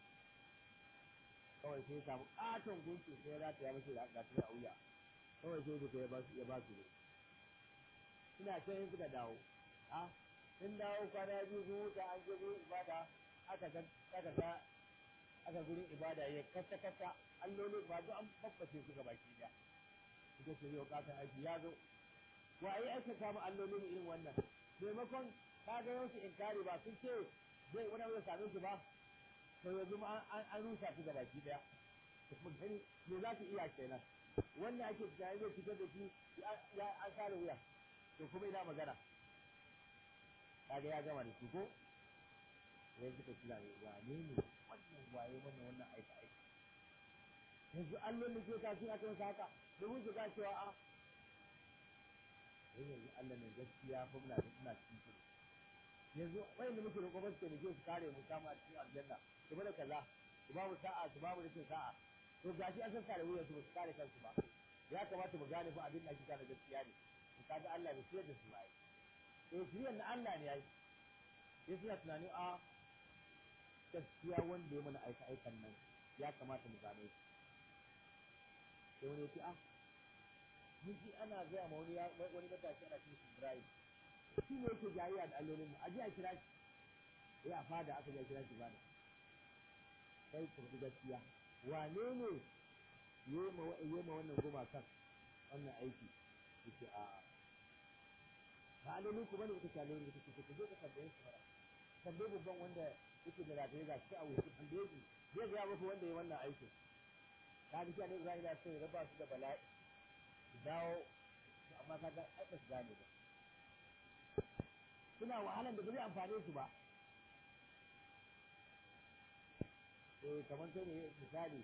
kawai sai ya samu katon gunki sai ya rata ya mace da gasu a wuya kawai sai suka ya ba su ya ba su ne suna can yin suka dawo a sun dawo kwana biyu sun wuta an je gurin ibada aka ga aka ga aka gurin ibada ya kasa kasa allolin ba duk an babbace su ga baki daya ita ce yau katon aiki ya zo wa ai aka samu allolin irin wannan maimakon ka ga yau su inkari ba sun ce zai wani abu same su ba to yanzu ma an rusa su gaba ki daya mu gani me za su iya kenan wannan ake tunani zai fitar da shi ya an sare wuya to kuma ina magana kaga ya gama da su ko sai suka kira ne wane ne wannan waye wannan wannan aika aika yanzu allon da ke kasu aka masa haka domin su ga cewa a yanzu Allah ne gaskiya fa muna da suna cikin kudu yanzu wayan da muke roƙo ba su taimake su kare mu samu a cikin aljanna su bada kaza su ba mu sa'a su ba mu rikin sa'a to gashi an san kare wuyan su ba su kare kansu ba ya kamata mu gane fa abin da ake gane gaskiya ne to kaga Allah bai shirya da su ba eh shirya na Allah ne yayi sai suna tunanin a gaskiya wanda ya mana aika aikan nan ya kamata mu gane shi sai wani ya ce a mun ji ana gaya ma wani wani matashi ana cin Ibrahim shi ne yake jayayya da allolin mu a ji a kira shi ya fada aka ji a kira shi bada sai ku faɗi gaskiya wane ne yi ma wannan gumakan wannan aiki yake a ba allolin ku bane kuka allolin da kuke ku je ka tambaye su fara tambaye babban wanda yake da rataye ga shi a wuce tambaye shi zai ga muku wanda ya wannan aikin ka ji ne Ibrahim ya ce raba su da bala'i su dawo amma ka ga ai ba su gane ba suna wahalan da ba zai amfane su ba eh kamar sai ne misali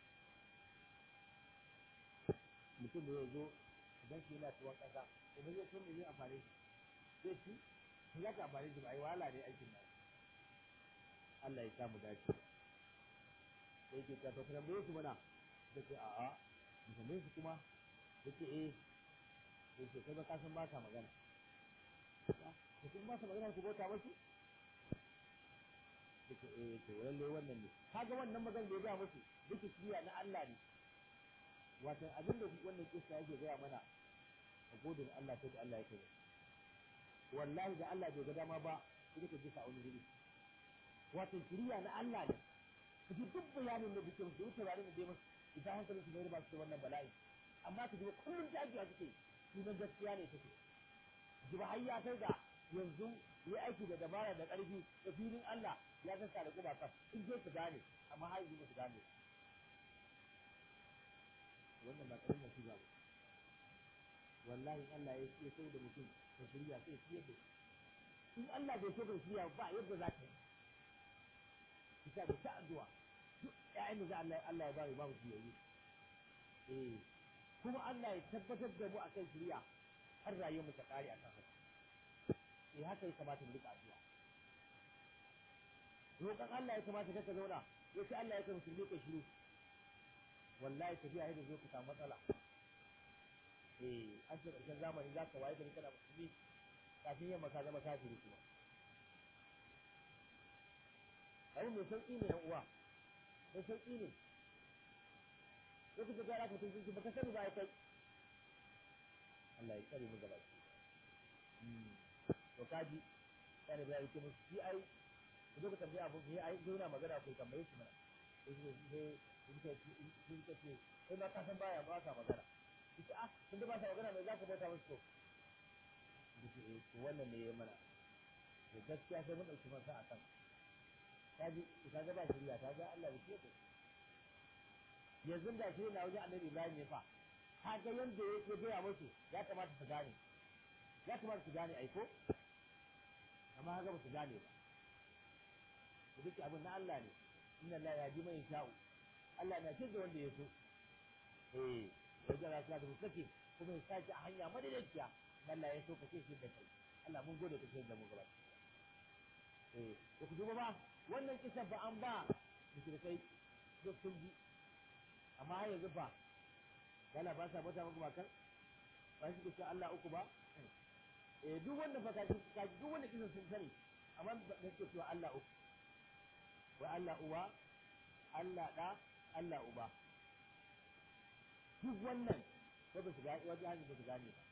mutum da ya zo idan shi yana tuwon ƙasa idan ya tun da zai amfane shi zai ci shi za ka amfane shi ba ai wahala ne aikin nan Allah ya samu dace sai ke ta to kana bai su mana da ce a'a mu tambaye su kuma yace eh yace kai ba ka san ba ka magana da kuma ba su magana ku bauta musu suka eh to lalle wannan ne kaga wannan magana da ya ga musu duka shiriya na Allah ne wato abin da wannan kissa yake gaya mana a godin Allah sai da Allah ya kai wallahi da Allah bai ga dama ba sai ka ji sa wani guri wato shiriya na Allah ne kaji duk bayanin da duke musu wuce bayanin da dai musu idan hankalin su bai ba su da wannan bala'i amma ka ji kullum jajiya suke sunan gaskiya ne take ji ba har ya kai ga yanzu yi aiki da dabara da ƙarfi da filin Allah ya sassa da kuma kan in je su gane amma har yanzu ba su gane wannan ba ƙarfin nasi ba wallahi Allah ya ya so da mutum ka shirya sai ya da in Allah bai so ka shirya ba yadda za ka yi kisa da ta addu'a duk ƴaƴan da Allah Allah ya bari babu shirye eh kuma Allah ya tabbatar da mu akan shirya har rayuwar mu ta kare akan haka eh haka ya kamata mu rika addu'a roƙon Allah ya kamata ka zauna ya ce Allah ya kai musulmi ka shiru wallahi tafiya yadda zo ka samu matsala eh an ce ƙarshen zamani za ka waye gari kana musulmi kafin yamma ka zama kafiri kuma abin mai sauƙi ne yan uwa mai sauƙi ne sai kuka gara ka tun ba ka sani ba ya kai Allah ya tsare mu gaba to kaji sai da yake musu shi ai ku zo ku tambaye abu ne ai zo na magana ku tambaye shi mana sai shi sai sai sai sai sai sai ma ka san baya ba ka magana shi ah kun da ba ka magana mai za ka bauta musu ko shi eh to wannan ne ya mana to gaskiya sai mun dauki masa a kan kaji ka ga ba shirya ta ga Allah ya ce yanzu da shi na wajen annabi Ibrahim ne fa ka ga yanda yake gaya musu ya kamata su gane ya kamata su gane aiko amma haka ba su gane ba ku duka abin na Allah ne inna Allah ya ji mai sha'u Allah na ce da wanda ya so eh ya jira su da mutake kuma ya sake a hanya madaidaiciya Allah ya so ka ce shi da kai Allah mun gode ka ce da mu gaba eh ko ku duba ba wannan kisan ba an ba mushrikai duk sun ji amma har yanzu ba yana ba sa mata maka bakan ba shi ke Allah uku ba eh duk wanda fa kaji kaji duk wanda kisan sun sani amma da suke cewa Allah uku wa Allah uwa Allah da Allah uba duk wannan ko ba su ga wajen hanyar ba su gane ba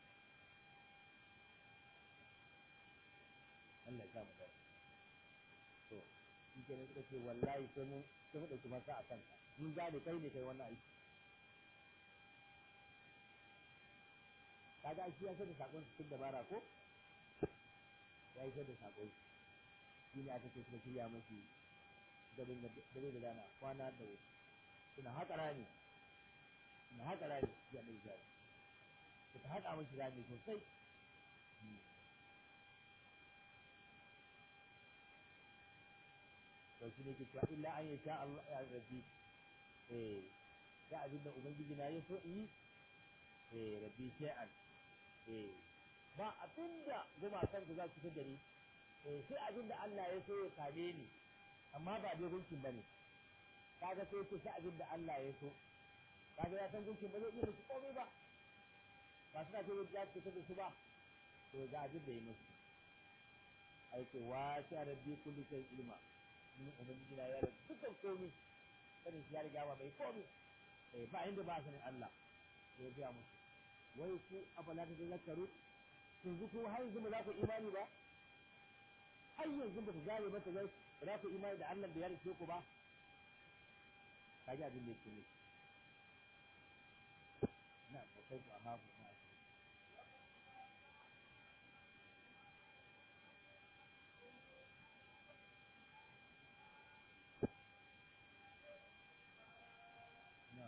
Allah ya mu dace to shi ke ne suka ce wallahi sai mun sai mu dauki masa a kanka mun gane kai ne kai wannan aiki kaga shi ya da sakon cikin dabara ko ya yi da sakon shi ne aka ce suka shirya mashi garin da dare da rana kwana da wuri suna haƙa rami suna haƙa rami ya ɗai jari suka haƙa mashi rami sosai to shi ne ke cewa illa an yi sha Allah ya rabbi eh da abin da ubangiji na ya so in yi eh rabbi shay'an eh ba abinda gumakan ku za su fitar da ni eh sai abinda Allah ya so ya same ni amma ba dai gunkin bane kaga sai ce sai abinda Allah ya so kaga ya san gunkin ba zai iya musu komai ba ba suna ce ya ce da su ba to ga abin da ya musu aike wa sha rabbi kulli shay ilma ni ubangiji na ya da dukkan komai sanin shi ya riga ba mai komai eh ba inda ba sanin Allah ya ga musu wai ku afala ta zakaru yanzu ko har yanzu ba za ku imani ba har yanzu ba ku gane ba ta zai ba za ku imani da Allah da ya rike ku ba kaji abin da yake ne na ko kai ku amma ku ma na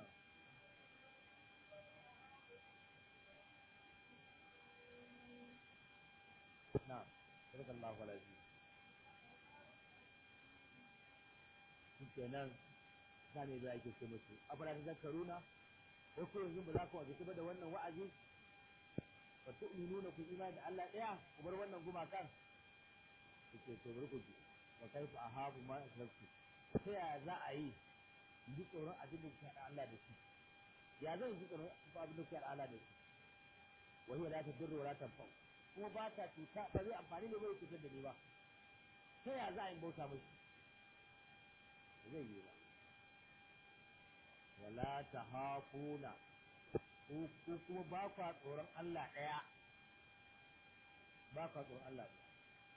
نعم صدق الله العظيم kenan sane da ake ce musu afala ta zakaruna ko ko yanzu ba za ku waje ba da wannan wa'azi fa tu'minuna ku imani da Allah daya ku bar wannan gumakan kuke to bari ku ji wa kaifa ahabu ma asraktu ta ya za a yi ji tsoron abin da kuke Allah da shi ya zan ji tsoron abin da kuke Allah da shi wa hiya la tadurru wa la tanfa'u kuma ba ta cuta ba zai amfani da zai cutar da ni ba ta ya za a yi bauta mashi zai yi ba wala ta hafuna ko kuma ba kwa tsoron Allah ɗaya ba kwa tsoron Allah ɗaya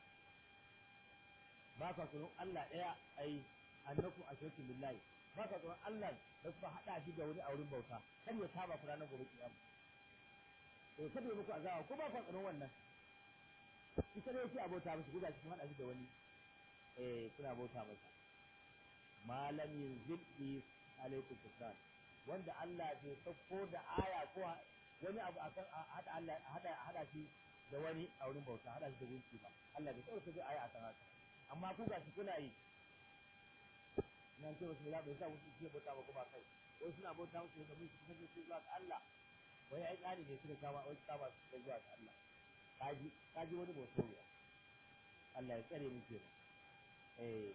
ba kwa tsoron Allah ɗaya ai annaku ashirku billahi ba kwa tsoron Allah da kuma haɗa shi da wani a wurin bauta kar ya saba ku ranar gobe kiyama to kada muku azaba ko ba kwa tsoron wannan ita ne yake abota musu guda cikin hada shi da wani eh kuna bauta masa malam yunzil bi alaikum tusran wanda Allah bai sauko da aya ko wani abu akan hada Allah hada hada shi da wani a wurin bauta hada shi da gunki ba Allah bai sauko da aya akan haka amma ku gashi kuna yi nan ce wasu ya bai sa wasu ke bauta ba kuma kai wai suna bauta musu da mun kuma su zuwa ga Allah wai ai tsari ne suka kama wai kama su zuwa ga Allah kaji kaji wani bautoriya Allah ya tsare mu kenan eh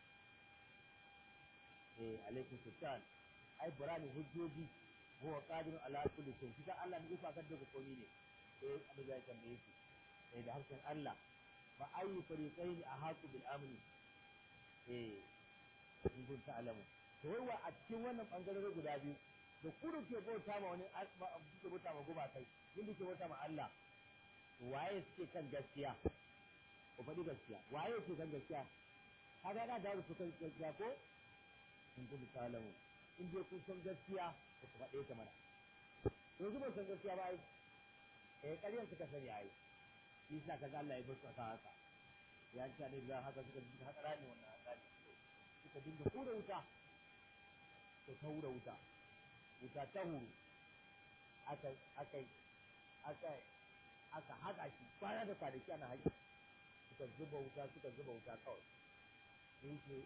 eh alaikum sultan ai burani hujjoji huwa qadirun ala kulli shay shi Allah ne ifa kan daga komai ne eh abin da ya tambaye shi eh da harshen Allah fa ayu fariqaini ahaqu bil amni eh in kun ta'lamu to wai a cikin wannan bangarori guda biyu da kudu ke bauta ma wani ke bauta ma guba kai inda ke bauta ma Allah waye suke kan gaskiya ku faɗi gaskiya waye suke kan gaskiya kaga yana da su kan gaskiya ko in kun ta'lamu in dai kun san gaskiya ku faɗe ta mana yanzu ba san gaskiya ba ai eh ƙaryar suka sani ai shi yasa kaga Allah ya bar su a haka ya ci ne da haka suka dinga haka rani wannan haka suka dinga hura wuta to ta hura wuta wuta ta huru aka aka aka aka haƙa shi kwana da kwanaki ana haƙi suka zuba wuta suka zuba wuta kawai sun ce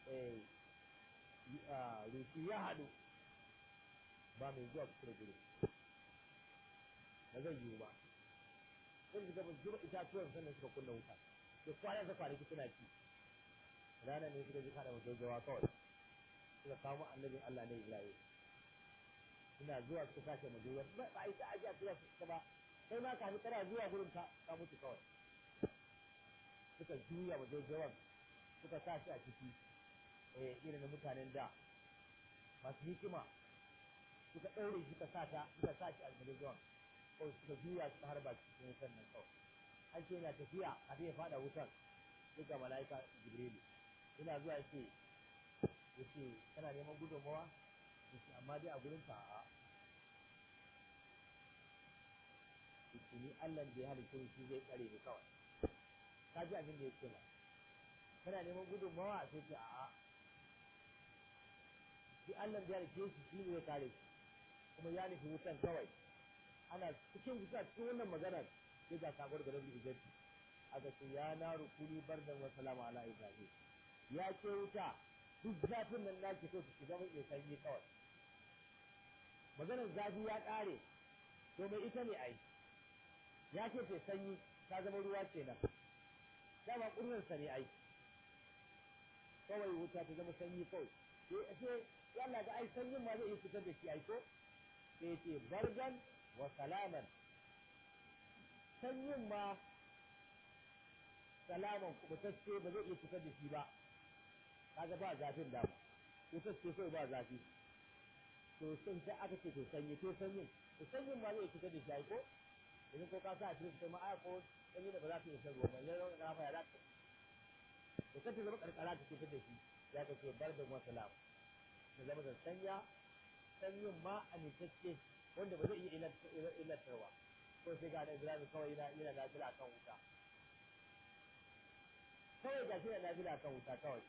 rufi ya haɗu ba mai zuwa kusa da gudu ba zai yiwu ba sun shiga ba zuba itatuwan sannan suka kunna wuta da kwana da kwanaki suna ci rana ne suka ji kada majaujawa kawai suka kawo annabin Allah na Ibrahim suna zuwa suka sace majaujar ba a yi ta aji a tura su ba sai ma ka kana zuwa gurin ka ka mutu kawai suka juya majaujawan suka sa shi a ciki eh irin mutanen da masu hikima suka ɗaure shi suka sa ta suka sa shi a majaujawan kawai suka juya suka harba cikin wutan nan kawai an ce yana tafiya a ya fada wutan duk ga mala'ika jibrilu ina zuwa yace yace kana neman gudunmawa yace amma dai a gurin ka a shi ni Allah da ya halitta shi zai tsare ni kawai ka ji abin da yake ba kana neman gudunmawa sai ce a'a shi Allah da ya halitta shi shi ne ya kare shi kuma ya nufi wutan kawai ana cikin wuta cikin wannan maganar sai ga sakon da rabbi izzati aka ce ya na rukuni bardan wa salama ala ibrahim ya ce wuta duk zafin nan naki so ki zama mai sanyi kawai maganar zafi ya kare to mai ita ne ai ya ce ce sanyi ta zama ruwa kenan dama ƙurnarsa ne ai kawai wuta ta zama sanyi kawai sai yalla ga ai sanyin ma zai iya fitar da shi ai ko sai ce bardan wa salaman sanyin ma salaman kubutacce ba zai iya fitar da shi ba kaga ba zafin da ba kubutacce kawai ba zafi to sun sai aka ce to sanyi to sanyin to sanyin ma zai fitar da shi ai ko idan ko ka sa a cikin ma ai ko sanyi da ba za ta iya shan ruwa ba ne rawa na fa ya za ta to kace zama karkara ta fitar da shi ya ka ce bardan wa salam ta zama da sanya sanyin ma amintacce wanda ba zai iya illatarwa ko sai ga da Ibrahim kawai yana yana nafila kan wuta kawai ga shi yana nafila kan wuta kawai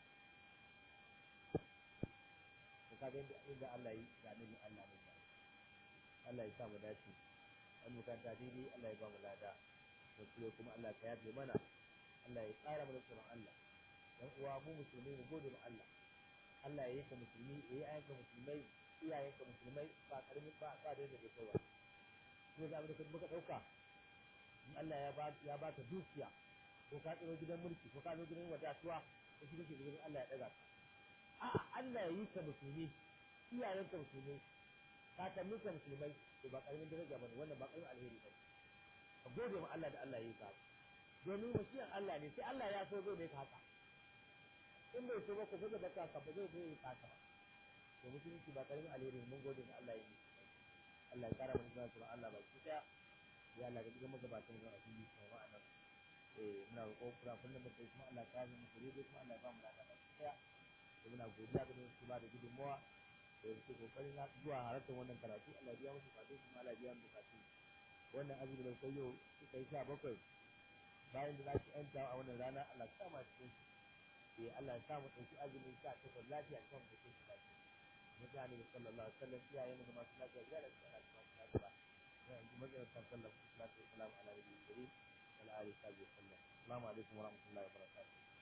to kaga inda inda Allah yi ga nabi Allah ne Allah ya sa mu dace an mukanta daidai Allah ya ba mu lada da kuma Allah ka yafe mana Allah ya tsara mana tsoron Allah dan uwa mu musulmi mu gode ma Allah Allah ya yi ka musulmi ya yi ayyanka musulmai iyayenka musulmai ba karamin ba ba da yadda kai ba ko da abin da muka dauka in Allah ya ba ya baka dukiya ko ka tsiro gidan mulki ko ka zo gidan wadatuwa ko shi kake gidan Allah ya daga ka a'a Allah ya yi ka musulmi iyayenka musulmi kakannin ka musulmai to ba karamin daraja bane wannan ba karamin alheri bane ka gode ma Allah da Allah ya yi ka domin wasiyan Allah ne sai Allah ya so zai ne ka haka in bai so ba ku buga baka ka ba zai zai yi ka ba to musulunci ba karamin alheri mun gode ga Allah ya yi Allah ya kara mana zuwa tsoron Allah ba ki daya ya Allah ga dukkan magabatan zuwa fili kuma ma'ana eh muna roƙo kura kullum mu kai kuma Allah ya kare mu kure kuma Allah ya ba mu lafiya ba ki daya to muna godiya ga su ba da gudunmawa da yake kokarin na zuwa halartar wannan karatu Allah ya biya musu bukatu kuma Allah ya biya mu bukatu wannan azumi da kai yau suka yi sha bakwai bayan da za ki yanta a wannan rana Allah ya sa mu cikin eh Allah ya sa mu ɗauki azumin sha takwas lafiya kan mu cikin shi lafiya mutane da sallallahu alaihi wasallam iyayen mu masu lafiya ya da su ana masu lafiya ya yanzu matsayin kan sallallahu alaihi wasallam ala nabiyyi karim wa ala alihi wa sallam assalamu alaikum wa rahmatullahi wa barakatuh